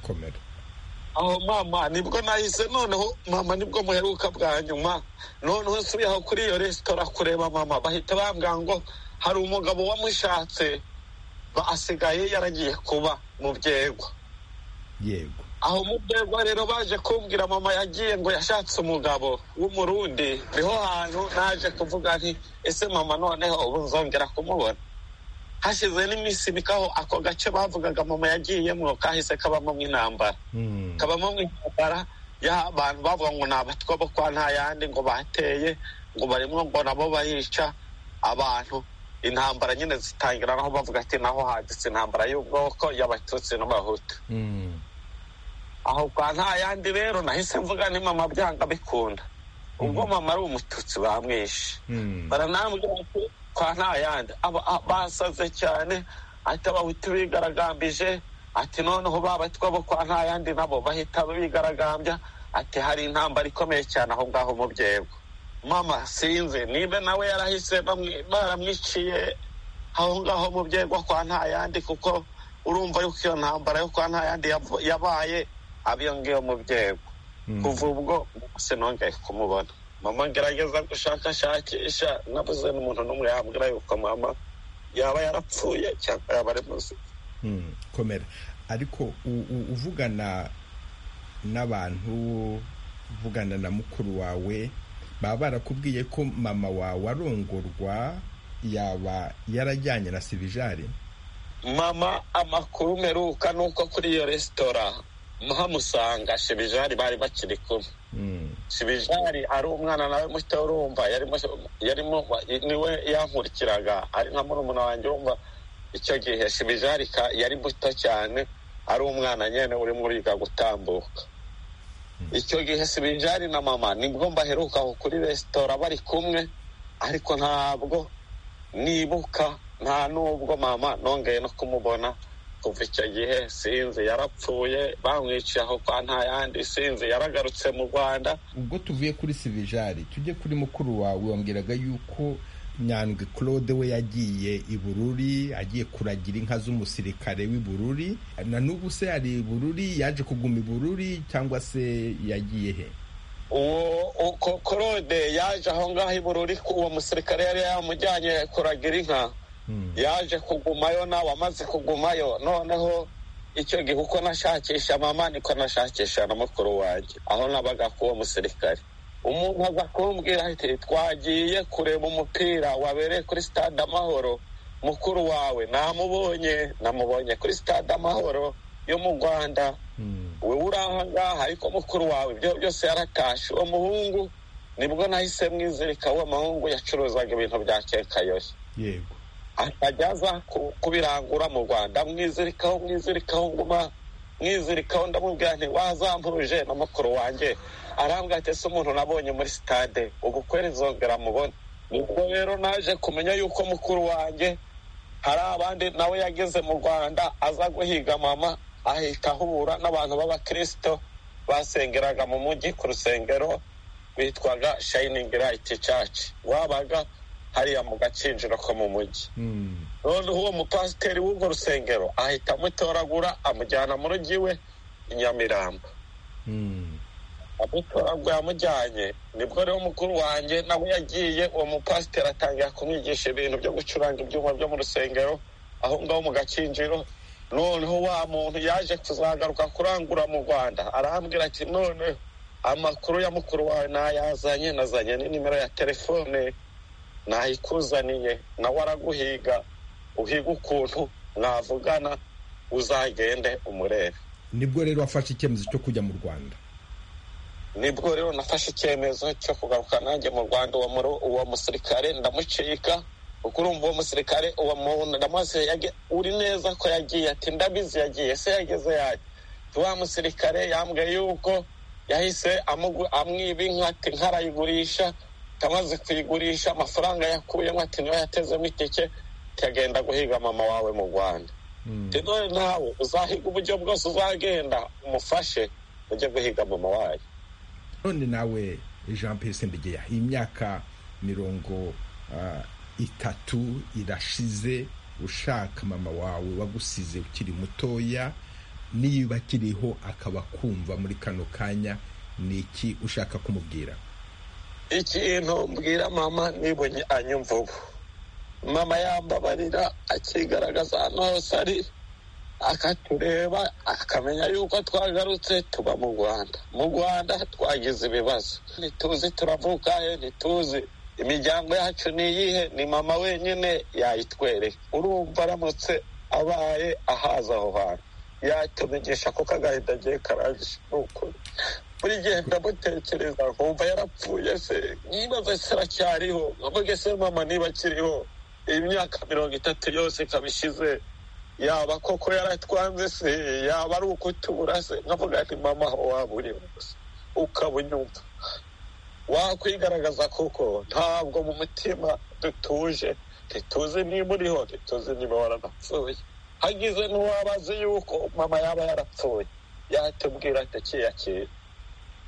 komera aho mama nibwo nahise noneho mama nibwo muheruka bwa nyuma noneho nsubiye aho kuri iyo resitora kureba mama bahita bambwira ngo hari umugabo wamushatse ba- asigaye yaragiye kuba mu byego yego aho mu byego rero baje kumbwira mama yagiye ngo yashatse umugabo w'umurundi niho hantu naje kuvuga nti ese mama noneho ubu nzongera kumubona hashize n'iminsi mikaho ako gace bavugaga mama yagiyemwo kahise kabamo intambara kabamo intambara y'abantu bavuga ngo ni abatwa bo kwa nta yandi ngo bateye ngo barimo ngo nabo barica abantu intambara nyine zitangira naho bavuga ati naho haditse intambara y'ubwoko y'abatutsi n'abahutu aho kwa nta yandi rero nahise mvuga ni mama byanga bikunda ubwo mama ari umututsi bamwishe baranambwira ati kwa nta yandi aba- a- basaze cyane ati abahutu bigaragambije ati noneho babatwa bo kwa nta yandi nabo bahita bigaragambya ati hari intambara ikomeye cyane aho ngaho mu byego mama sinzi niba nawe yarahise bamwi- baramwiciye aho ngaho mu byego kwa nta yandi kuko urumva yuko iyo ntambara yo kwa nta yandi yav- yabaye abiyo ngiyo mu byego kuva ubwo sinongeye kumubona mama ngerageza gushakashakisha nabuze n'umuntu n'umwe yambwira yuko mama yaba yarapfuye cyangwa yaba ari muzima Mm, komera ariko u- u- uvugana n'abantu uvugana na mukuru wawe baba barakubwiye ko mama wawe arongorwa yaba yarajyanye na sivijari mama amakuru meruka ni uko kuri iyo resitora muhamusanga shibijari bari bakiri kumwe shibijari ari umwana nawe muto urumva yarimo yarimo niwe yankurikiraga ari nka murumuna wanjye urumva icyo gihe shibijari ka- yari muto cyane ari umwana nyine urimo uriga gutambuka icyo gihe shibijari na mama nibwo mbaheruka aho kuri resitora bari kumwe ariko ntabwo nibuka nta nubwo mama nongeye no kumubona kuva icyo gihe sinzi yarapfuye bamwiciye aho kwa nta yandi sinzi yaragarutse mu rwanda ubwo tuvuye kuri sivijari tujye kuri mukuru wawe wambwiraga yuko nyandwi claude we yagiye i bururi agiye kuragira inka z'umusirikare w'i bururi na n'ubu se ari i bururi yaje kuguma i bururi cyangwa se yagiye he uwo uko korode yaje aho ngaho i bururi ku- uwo musirikare yari yamujyanye kuragira inka yaje kugumayo nawe amaze kugumayo noneho icyo gihe uko nashakisha mama niko nashakisha na mukuru wanjye aho nabaga k'uwo musirikare umuntu aza kumbwira ati twagiye kureba umupira wabereye kuri stade amahoro mukuru wawe namubonye namubonye kuri stade amahoro yo mu rwanda wowe uri aha ngaha ariko mukuru wawe ibyo byose yaratashe uwo muhungu nibwo nahise mwizirika uwo muhungu yacuruzaga ibintu bya kekayori yego akajya aza ku- kubirangura mu rwanda mwizirikaho mwizirikaho nguma mwizirikaho ndamubwira nti wazampuje na mukuru wanjye arambwira ati ese umuntu nabonye muri sitade ubukwere nzongera mubona ubwo rero naje kumenya yuko mukuru wanjye hari abandi nawe yageze mu rwanda aza guhiga mama ahita ahura n'abantu b'abakirisito basengeraga mu mujyi ku rusengero bitwaga shayiningi rayiti caci wabaga hariya mu gakinjiro ko mu mujyi noneho uwo mupasiteri w'urwo rusengero ahita amutoragura amujyana mu rugi we i nyamirambo amutoragura amujyanye nibwo rero mukuru wanjye nawe yagiye uwo mupasiteri atangira kumwigisha ibintu byo gucuranga ibyuma byo mu rusengero aho ngaho mu gakinjiro noneho wa muntu yaje kuzagaruka kurangura mu rwanda arambwira ati none amakuru ya mukuru wawe nayazanye nazanye n'inimero ya telefone nayikuzaniye nawe araguhiga uhiga ukuntu mwavugana uzagende umurebe nibwo rero wafashe icyemezo cyo kujya mu rwanda nibwo rero nafashe icyemezo cyo kugaruka nanjye mu rwanda uwo muru- uwo musirikare ndamucika kuko urumva uwo musirikare uwo muntu ndamuhasize yage- uri neza ko yagiye ati ndabizi yagiye se yageze yaje wa musirikare yambwiye yuko yahise amugu- amwiba inka ati nkarayigurisha leta amaze kuyigurisha amafaranga yakuyemo ati niyo yatezemo itike ikagenda guhiga mama wawe mu rwanda rero nawe uzahiga uburyo bwose uzagenda umufashe ujye guhiga mama wayo none nawe jean pese mbegeya iyi myaka mirongo ah, itatu irashize ushaka mama wawe wagusize ukiri mutoya niba akiriho akaba kumva muri kano kanya ni iki ushaka kumubwira ikintu mbwira mama nibonye anyumva ubu mama yambabarira akigaragaza ahantu hose ari akatureba akamenya yuko twagarutse tuba mu rwanda mu rwanda twagize ibibazo ntituzi turavuka he ntituzi imiryango yacu ni iyihe ni mama wenyine yayitwereka urumva aramutse abaye ahaza aho hantu yatumenyesha kuko agahinda agiye karangije ni ukuri buri gihe ndamutekereza nkumva yarapfuye se nibaza se aracyariho nkavuge se mama niba akiriho iyi myaka mirongo itatu yose ikaba ishize yaba koko yaratwanze se yaba ari ukutubura se nkavuga nti mama aho waba uri hose ukaba unyumva wakwigaragaza kuko ntabwo mu mutima dutuje ntituzi niba uriho ntituzi niba waranapfuye hagize n'uwaba azi yuko mama yaba yarapfuye yatubwira ati akiyakira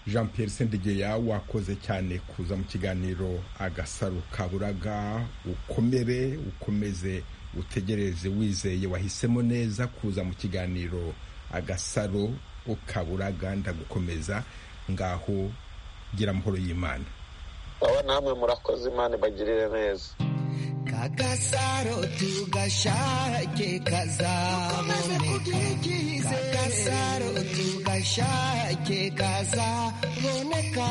jean pierre sendegeya wakoze cyane kuza mu kiganiro agasaro kaburaga ukomere ukomeze utegereze wizeye wahisemo neza kuza mu kiganiro agasaro ukaburaga ndagukomeza ngaho gira amahoro y'imana baba namwe murakoze imana ibagirire neza kagasaro tugashake kazaboneka kagasaro tugashake kazaboneka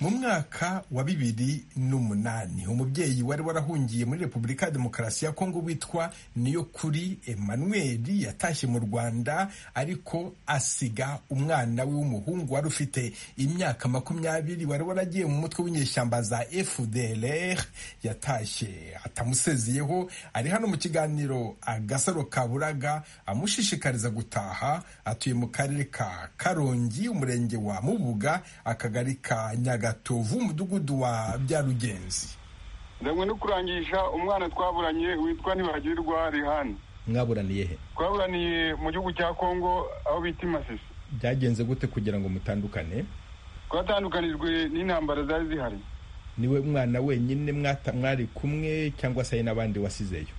mu mwaka wa bibiri n'umunani umubyeyi wari warahungiye muri repubulika ya demokarasi ya kongo witwa niyo kuri emmanuel yatashye mu rwanda ariko asiga umwana we w'umuhungu wari ufite imyaka makumyabiri wari waragiye mu mutwe w'inyeshyamba za fdlr yatashye atamusezeyeho ari hano mu kiganiro agasaro kaburaga amushishikariza gutaha atuye mu karere ka karongi umurenge wa mubuga akagari ka nyaga gatovu umudugudu wa byarugenzi ndamwe no kurangisha umwana twaburanye witwa ntibagirirwa rihani mwaburaniye he twaburaniye mu gihugu cya kongo aho bita imasisi byagenze gute kugira ngo mutandukane twatandukanijwe n'intambara zari zihari niwe mwana wenyine mwata- mwari kumwe cyangwa se hari n'abandi wasizeyo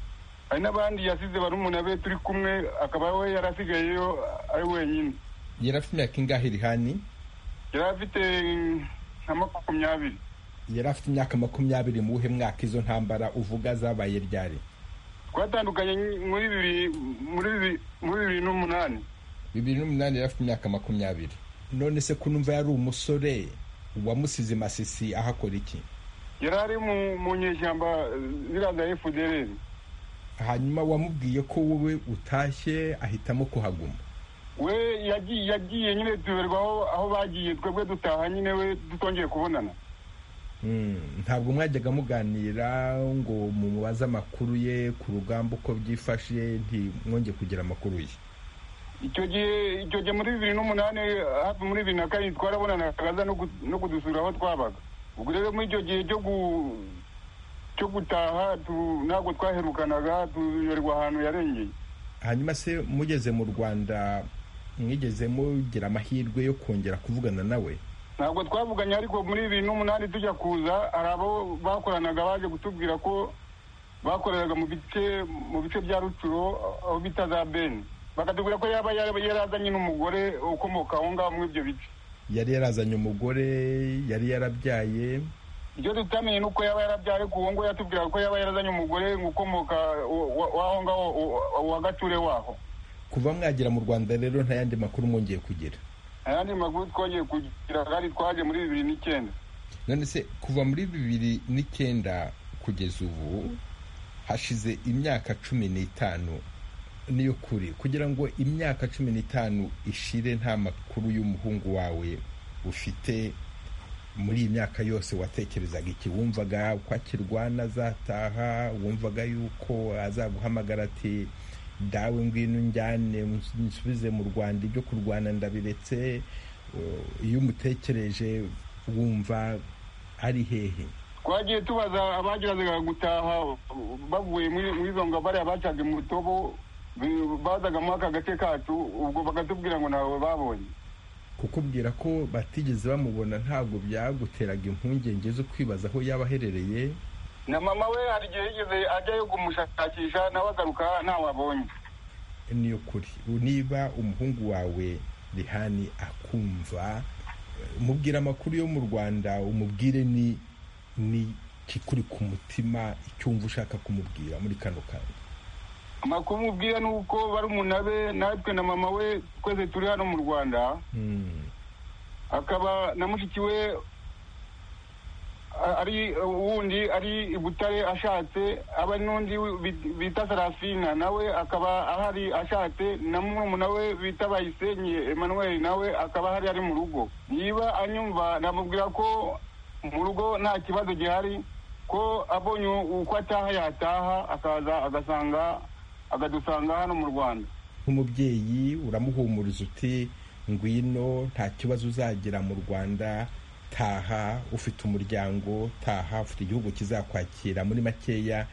hari n'abandi yasize barumuna be turi kumwe akaba we yari asigayeyo ari wenyine yari afite imyaka ingahe rihani yari afite nka makumyabiri yari afite imyaka makumyabiri mu wuhe mwaka izo ntambara uvuga zabaye ryari twatandukanye muri bibiri muri bibiri muri bibiri n'umunani bibiri n'umunani yari afite imyaka makumyabiri none se kunumva yari umusore wamusize masisi ahakora iki yari ari mu- mu nyeshyamba ziriya za fdr hanyuma wamubwiye ko wowe utashye ahitamo kuhaguma we yagiye yagiye nyine tuberwa aho aho bagiye twebwe dutaha nyine we tutongeye kubonana Mm, ntabwo mwajyaga muganira ngo mumubaze amakuru ye ku rugamba uko byifashe ntimwonge kugira amakuru ye icyo gihe icyo gihe muri bibiri n'umunani hafi muri bibiri na kabiri twarabonanaga aza no ku- no kudusura aho twabaga ubwo rero muri icyo gihe cyo gu- cyo gutaha tu- ntabwo twaherukanaga tuyoberwa ahantu yarengeye hanyuma se mugeze mu rwanda mwigeze mugira amahirwe yo kongera kuvugana nawe ntabwo twavuganye ariko muri bibiri n'umunani tujya kuza hari abo bakoranaga baje kutubwira ko bakoreraga mu bice mu bice bya rucuro aho bita za beni bakatubwira ko yaba yaba yarazanye n'umugore ukomoka aho ngaho muri ibyo bice yari yarazanye umugore yari yarabyaye ibyo tutamenye ni uko yaba yarabyaye ariko uwo nguwo yatubwiraga ko yaba yarazanye umugore ukomoka wa- wa- w'aho ngaho wa- wa- wa gature waho kuva mwagera mu rwanda rero nta yandi makuru mwongeye kugira ayandi makuru twongeye kugira kandi twaje muri bibiri n'icyenda none se kuva muri bibiri n'icyenda kugeza ubu hashize imyaka cumi n'itanu niyo kuri kugira ngo imyaka cumi n'itanu ishire nta makuru y'umuhungu wawe ufite muri iyi myaka yose watekerezaga iki wumvaga ko akirwana azataha wumvaga yuko azaguhamagara ati dawe ngwino njyane nsubize mu rwanda ibyo kurwana ndabiretse iyo umutekereje wumva ari hehe twagiye tubaza abagerazaga gutaha bavuye muri izo ngabare abacaga mutobo bazaga muri aka gace kacu ubwo bakatubwira ngo ntawe babonye kukubwira ko batigeze bamubona ntabwo byaguteraga impungenge zo kwibaza aho yaba aherereye na mama we hari igihe yigeze ajyayo kumushakisha nawe agaruka ntawabonye ni ukuri niba umuhungu wawe rihani akumva mubwira amakuru yo mu rwanda umubwire ni ni kikuri ku mutima icyumva ushaka kumubwira muri kano kanya amakuru umubwira ni uko barumuna be natwe na mama we twese turi hano mu rwanda akaba na mushiki we ari wundi ari i butare ashatse aba n'undi bita sarafina nawe akaba ahari ashatse na murumuna we bita bayisenye emmanuel nawe akaba ahari ari mu rugo niba anyumva namubwira ko mu rugo nta kibazo gihari ko abonye uko ataha yataha akaza agasanga akadusanga hano mu rwanda nk'umubyeyi uramuhumuriza uti ngwino nta kibazo uzagira mu rwanda taha ufite umuryango taha ufite igihugu kizakwakira muri makeya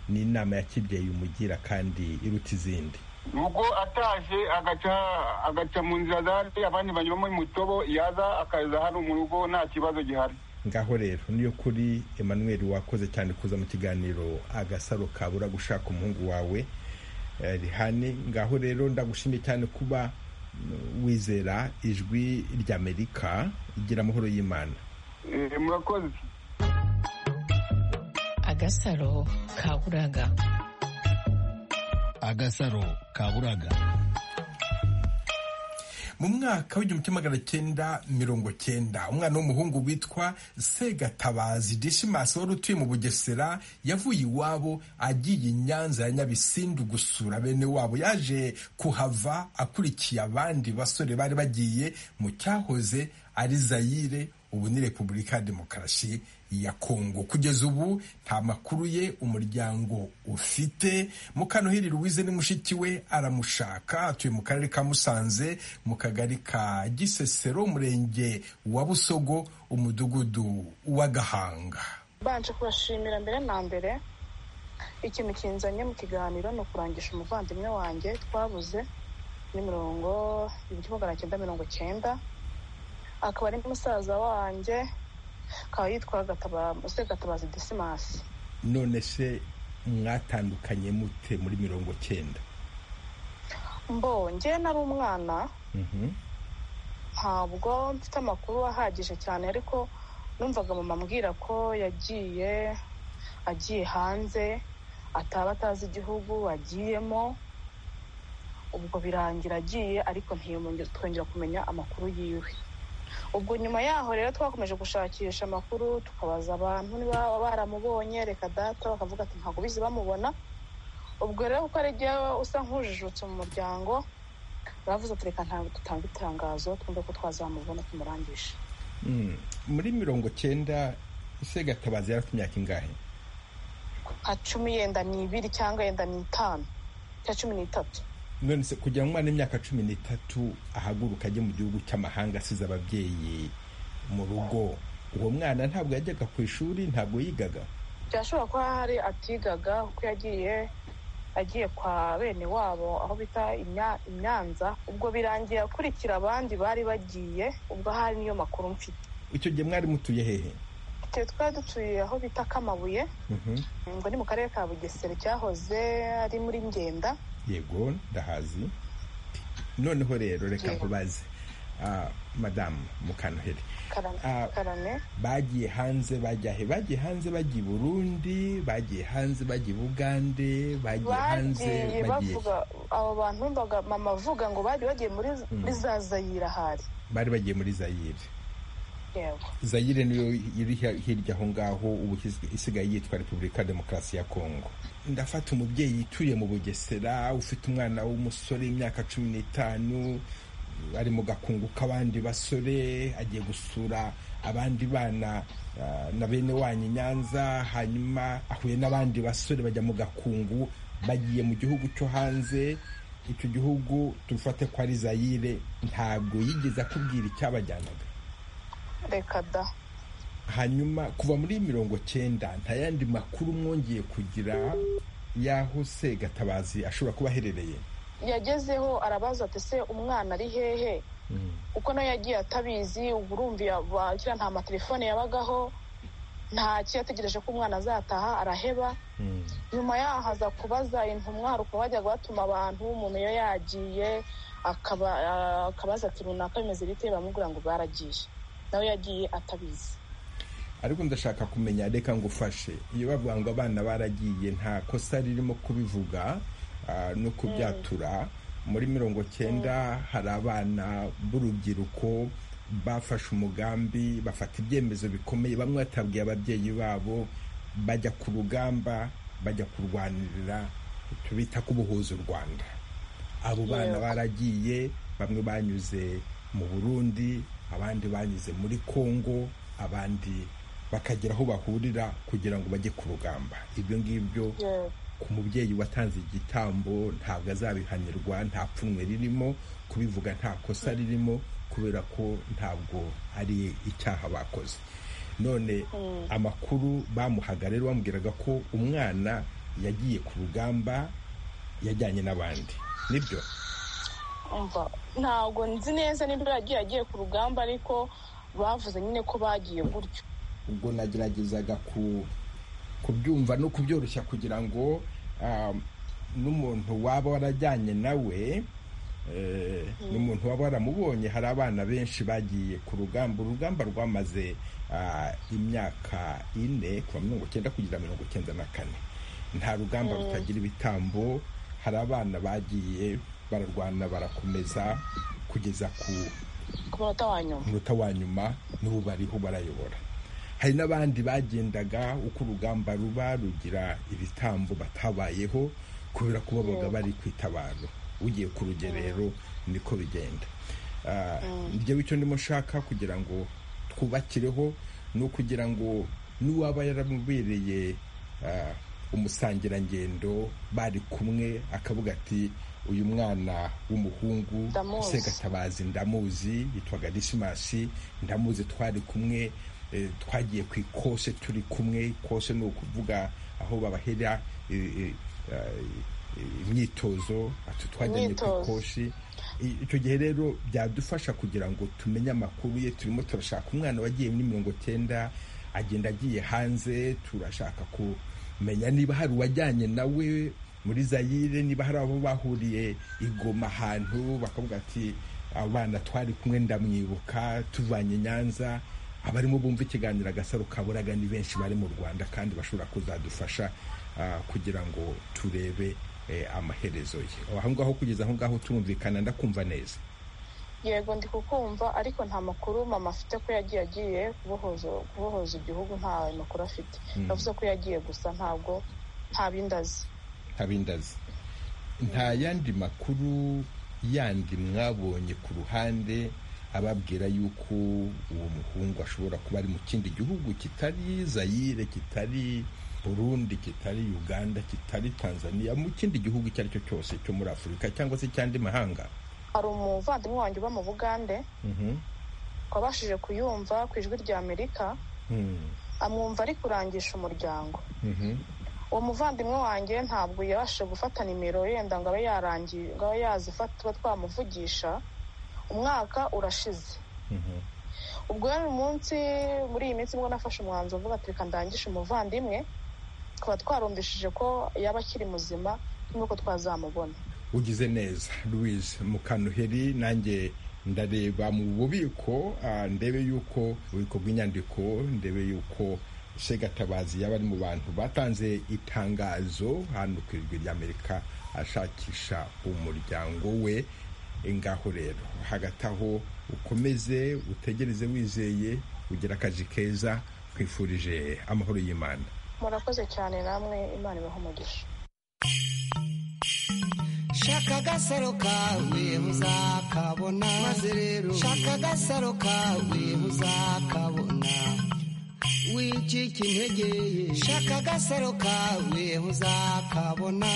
ni inama ya kibyeyi umugira kandi iruta izindi ubwo ataje agaca mu nzira zari abandi banyuramo mutobo yaza akaza hano mu rugo nta kibazo gihari ngaho rero niyo kuri emmanuel wakoze cyane kuza mu kiganiro agasaro kabura gushaka umuhungu wawe rihani ngaho rero ndagushimiye cyane kuba wizera ijwi ry'amerika igira amahoro y'imana murakoze agasaro kaburaga agasaro kaburaga mu mwaka w'igihumbi kimwe magana cyenda mirongo cyenda umwana w'umuhungu witwa segatabazi deshimasi wari utuye mu bugesera yavuye iwabo agiye i nyanza ya nyabisindu gusura bene wabo yaje kuhava akurikiye abandi basore bari bagiye mu cyahoze ari zayire ubu ni repubulika ya demokarasi ya kongo kugeza ubu nta makuru ye umuryango ufite mukanuhiri ruwize ni mushiki we aramushaka atuye mu karere ka musanze mu kagari ka gisesero umurenge wa busogo umudugudu wa gahanga mbanje kubashimira mbere na mbere ikintu kinzanye mu kiganiro ni ukurangisha umuvandimwe wanjye twabuze ni mirongo ibihumbi magana cyenda mirongo cyenda akaba ari musaza wanjye akaba yitwa gatabazi desimasi none se mwatandukanye mute muri mirongo cyenda mbonge nari umwana ntabwo mfite amakuru ahagije cyane ariko numvaga mama ambwira ko yagiye agiye hanze ataba atazi igihugu agiyemo ubwo birangira agiye ariko twongera kumenya amakuru yiwe ubwo nyuma yaho rero twakomeje gushakisha amakuru tukabaza abantu niba baramubonye reka data bakavuga ati ntabwo bizi bamubona ubwo rero kuko ari jyewe usa nk'ujijutse mu muryango bavuze ati reka ntabwo dutanga itangazo twumve ko twazamubona tumurangishe muri mirongo cyenda segatabazi yari afite imyaka ingahe nka cumi yenda n'ibiri cyangwa yenda n'itanu cyangwa cumi n'itatu none se kugira ngo umwana w'imyaka cumi n'itatu ahaguruka ajye mu gihugu cy'amahanga asize ababyeyi mu rugo uwo mwana ntabwo yajyaga ku ishuri ntabwo yigaga byashobora kuba hari atigaga kuko yagiye agiye kwa bene wabo aho bita imyanza ubwo birangiye akurikira abandi bari bagiye ubwo ahari niyo makuru mfite icyo gihe mwari mutuye hehe twari dutuye aho bita kamabuye ngo ni mu karere ka bugesera cyahoze ari muri ngenda yego ndahazi noneho rero reka nkubaze madamu mukanoheri bagiye hanze bajya he bagiye hanze bagiye i burundi bagiye hanze bagiye i bugande bagiye hanze bagiye abo bantu mama avuga ngo bari bagiye muri za zayira ahari bari bagiye muri zayire zayire niyo iri hirya aho ngaho ubu isigaye yitwa repubulika demokarasi ya kongo ndafata umubyeyi utuye mu bugesera ufite umwana w'umusore w'imyaka cumi n'itanu ari mu gakungu k'abandi basore agiye gusura abandi bana na bene wanyu nyanza hanyuma ahuye n'abandi basore bajya mu gakungu bagiye mu gihugu cyo hanze icyo gihugu dufate ko ari zayire ntabwo yigeze akubwira icyabajyanaga reka da hanyuma kuva muri mirongo cyenda nta yandi makuru mwongeye kugira y'aho se gatabazi ashobora kuba aherereye yagezeho arabaza ati se umwana ari hehe kuko nawe yagiye atabizi ubu urumva bakira nta matelefone yabagaho nta kiyategereje ko umwana azataha araheba nyuma yaho aza kubaza intumwa ukuntu bajyaga batuma abantu umuntu iyo yagiye akabaza ati runaka bimeze bite bamubwira ngo baragiye nawe yagiye atabizi ariko ndashaka kumenya reka ngufashe iyo bavuga ngo abana baragiye nta kosa ririmo kubivuga no kubyatura muri mirongo cyenda hari abana b'urubyiruko bafashe umugambi bafata ibyemezo bikomeye bamwe batabwiye ababyeyi babo bajya ku rugamba bajya kurwanirira tubita kubuhuza u rwanda abo bana baragiye bamwe banyuze mu burundi abandi banyuze muri kongo abandi bakagera aho bahurira kugira ngo bajye ku rugamba ibyo ngibyo ku mubyeyi watanze igitambo ntabwo azabihanirwa nta pfunwe ririmo kubivuga nta kosa ririmo kubera ko ntabwo ari icyaha bakoze none amakuru bamuhaga rero bamubwiraga ko umwana yagiye ku rugamba yajyanye n'abandi nibyo ntabwo nzi neza niba yagiye agiye ku rugamba ariko bavuze nyine ko bagiye gutyo ubwo nageragezaga ku kubyumva no kubyoroshya kugira ngo n'umuntu waba warajyanye nawe n'umuntu waba waramubonye hari abana benshi bagiye ku rugamba urugamba rwamaze imyaka ine kuva mirongo icyenda kugera mirongo icyenda na kane nta rugamba rutagira ibitambo hari abana bagiye bararwana barakomeza kugeza ku munota wa nyuma n'ubu bariho barayobora hari n'abandi bagendaga uko urugamba ruba rugira ibitambo batabayeho kubera ko babaga bari ku itabaro ugiye ku rugerero niko bigenda njyewe icyo ndimo nshaka kugira ngo twubakireho ni ukugira ngo n'uwaba yaramubereye umusangirangendo bari kumwe akavuga ati uyu mwana w'umuhungu usegatabazi ndamuzi yitwaga disimasi ndamuzi twari kumwe twagiye ku ikose turi kumwe ikose ni ukuvuga aho babahera imyitozo twajyanye ku ikoshi icyo gihe rero byadufasha kugira ngo tumenye amakuru ye turimo turashaka umwana wagiye muri mirongo cyenda agenda agiye hanze turashaka kumenya niba hari uwajyanye nawe muri zayire niba hari abo bahuriye igoma ahantu bakavuga ati abana twari kumwe ndamwibuka tuvanye nyanza abarimo bumva ikiganiro agasaro kaburaga ni benshi bari mu rwanda kandi bashobora kuzadufasha kugira ngo turebe amaherezo ye aho ngaho kugeza aho ngaho turumvikana ndakumva neza yego ndi kukumva ariko nta makuru mama afite ko yagiye agiye kubohoza igihugu nta makuru afite yavuze ko yagiye gusa ntabwo nta bindazi nta yandi makuru yandi mwabonye ku ruhande ababwira yuko uwo muhungu ashobora kuba ari mu kindi gihugu kitari zayire kitari burundi kitari uganda kitari tanzania mu kindi gihugu icyo ari cyo cyose cyo muri afurika cyangwa se cy'andi mahanga hari umuvandimwe wanjye uba mu bugande wabashije kuyumva ku ijwi rya amerika amwumva ari kurangisha umuryango uwo muvandimwe wanjye ntabwo yabashije gufata nimero yenda ngo abe yarangiye ngo abe yazifata tuba twamuvugisha umwaka urashize ubwo rero umunsi muri iyi minsi nibwo nafashe umwanzuro mvuga ati reka ndangishe umuvandimwe tukaba twarumvishije ko yaba akiri muzima nuko twazamubona ugize neza louise mukantuheri nanjye ndareba mu bubiko ndebe yuko ububiko bw'inyandiko ndebe yuko segatabazi yaba ari mu bantu batanze itangazo hano ku ijwi ry'amerika ashakisha umuryango we ngaho rero hagati aho ukomeze utegereze wizeye ugira akazi keza twifurije amahoro y'imana murakoze cyane namwe imana ibaha umugisha shaka agasaro kawe muzakabona maze rero shaka agasaro kawe muzakabona wicika intege shaka agasaro kawe uzakabona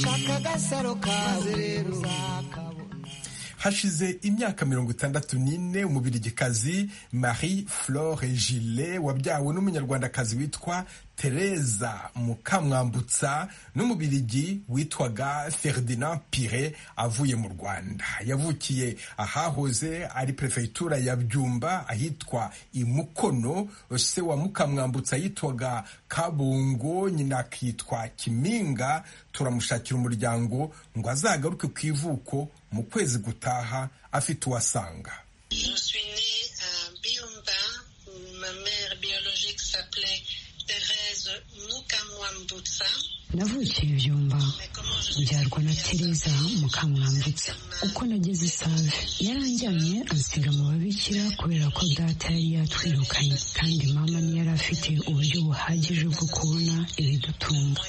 shaka agasaro kawe rero uzakabona hashize imyaka mirongo itandatu n'ine umubirigikazi marie flore gile wabyawe n'umunyarwandakazi witwa tereza mukamwambutsa n'umubirigi witwaga ferdinand pire avuye mu rwanda yavukiye ahahoze ari perefegitura ya byumba ahitwa imukono se wa mukamwambutsa yitwaga kabungo nyina akitwa kiminga turamushakira umuryango ngo azagaruke ku ivuko mu kwezi gutaha afite uwasanga navukiye byumba byarwa na tereza mukamwambutsa uko nageze isave yaranjyanye ansiga mu babikira kubera ko data yari yatwirukanye kandi mama ntiyari afite uburyo buhagije bwo kubona ibidutunga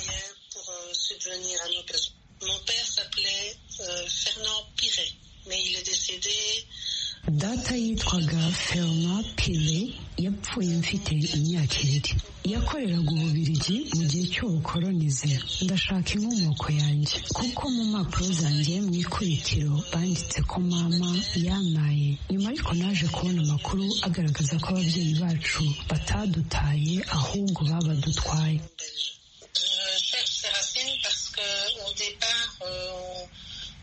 data yitwaga ferma pire yapfuye mfite imyaka ibiri yakoreraga ububirigi mu gihe cy'ubukoronize ndashaka inkomoko yanjye kuko mu mpapuro zanjye mu ikubitiro banditse ko mama yanaye nyuma ariko naje kubona amakuru agaragaza ko ababyeyi bacu batadutaye ahubwo babadutwaye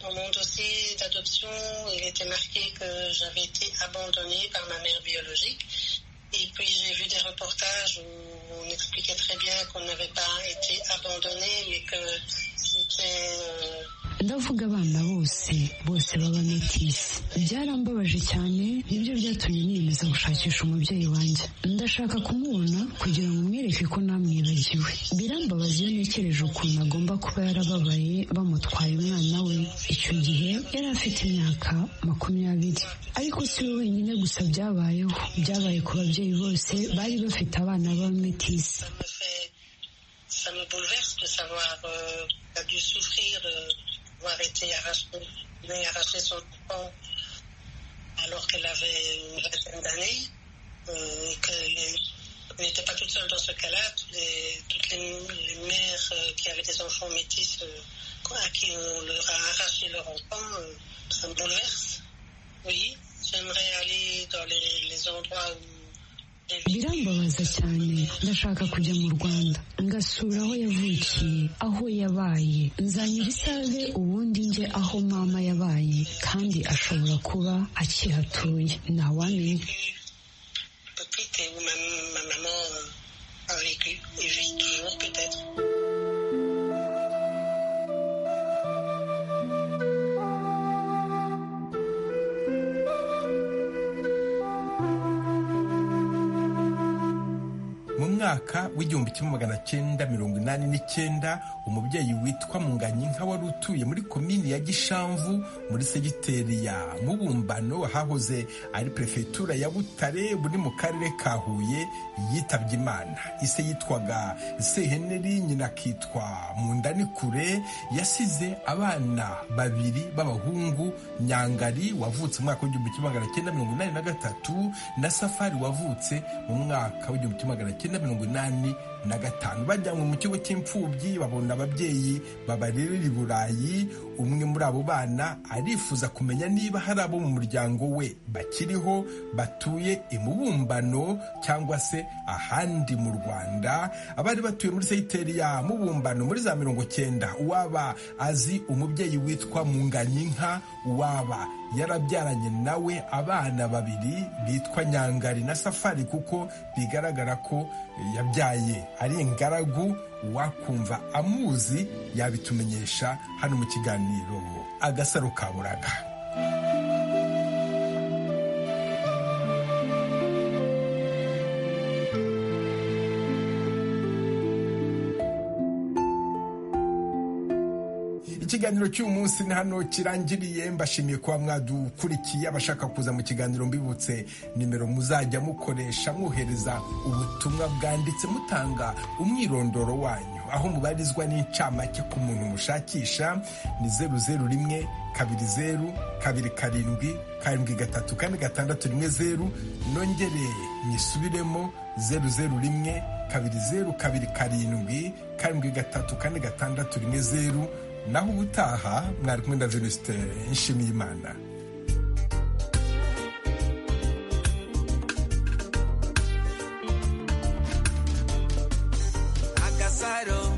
Dans mon dossier d'adoption, il était marqué que j'avais été abandonnée par ma mère biologique. Et puis j'ai vu des reportages où on expliquait très bien qu'on n'avait pas été abandonné, mais que c'était... euh, ndavuga abana bose bose baba metisi byarambabaje cyane nibyo byatumye niyemeza gushakisha umubyeyi wanjye ndashaka kumubona kugira ngo mwereke ko namwibagiwe birambabaza iyo ntekereje ukuntu agomba kuba yarababaye bamutwaye umwana we icyo gihe yari afite imyaka makumyabiri ariko si we wenyine gusa byabayeho byabaye ku babyeyi bose bari bafite abana b'abametisi ça me bouleverse de savoir euh, qu'il a dû souffrir euh, d'avoir été arraché, mais arraché son enfant alors qu'elle avait une vingtaine d'années, euh, et qu'elle n'était pas toute seule dans ce cas-là. Tous les- Toutes les, les mères euh, qui avaient des enfants métis euh, quoi, à qui on leur a arraché leur enfant, euh, ça me bouleverse. Oui, j'aimerais aller dans les, les endroits où birambabaza cyane ndashaka kujya mu rwanda ngasura aho yavukiye aho yabaye nzanyura isave ubundi njye aho mama yabaye kandi ashobora kuba akihatuye ntawamenya petite et où ma, ma maman euh, a vécu et vit toujours peut-être. mu mwaka w'igihumbi kimwe magana cyenda mirongo inani n'icyenda umubyeyi witwa munganyi nka wari utuye muri komini ya gishamvu muri segiteri ya mubumbano hahoze ari perefegitura ya butare buri mu karere ka huye yitabye imana ise yitwaga seheneri nyina akitwa mundanikure yasize abana babiri b'abahungu nyangari wavutse mu mwaka w'igihumbi kimwe magana cyenda mirongo inani na gatatu na safari wavutse mu mwaka w'igihumbi kimwe magana cyenda mirongo inani na gatanu bajyanywe mu kigo cy'imfubyi babona ababyeyi babarerera i burayi umwe muri abo bana arifuza kumenya niba hari abo mu muryango we bakiriho batuye imubumbano cyangwa se ahandi mu rwanda abari batuye muri segiteri ya mubumbano muri za mirongo cyenda uwaba azi umubyeyi witwa munganyinka uwaba yarabyaranye nawe abana babiri bitwa nyangari na safari kuko bigaragara ko yabyaye ari ingaragu wakumva amuzi yabitumenyesha hano mu kiganiro agasaro ka buraga ikiganiro cy'uyu munsi ni hano kirangiriye mbashimiye kuba mwadukurikiye abashaka kuza mu kiganiro mbibutse nimero muzajya mukoresha mwohereza ubutumwa bwanditse mutanga umwirondoro wanyu aho mubarizwa n'incamake ku muntu mushakisha ni zeru zeru rimwe kabiri zeru kabiri karindwi karindwi gatatu kane gatandatu rimwe zeru nongere nyisubiremo zeru zeru rimwe kabiri zeru kabiri karindwi karindwi gatatu kane gatandatu rimwe zeru naho ubutaha mwari kumwe na venuste nshimiyimana agasaro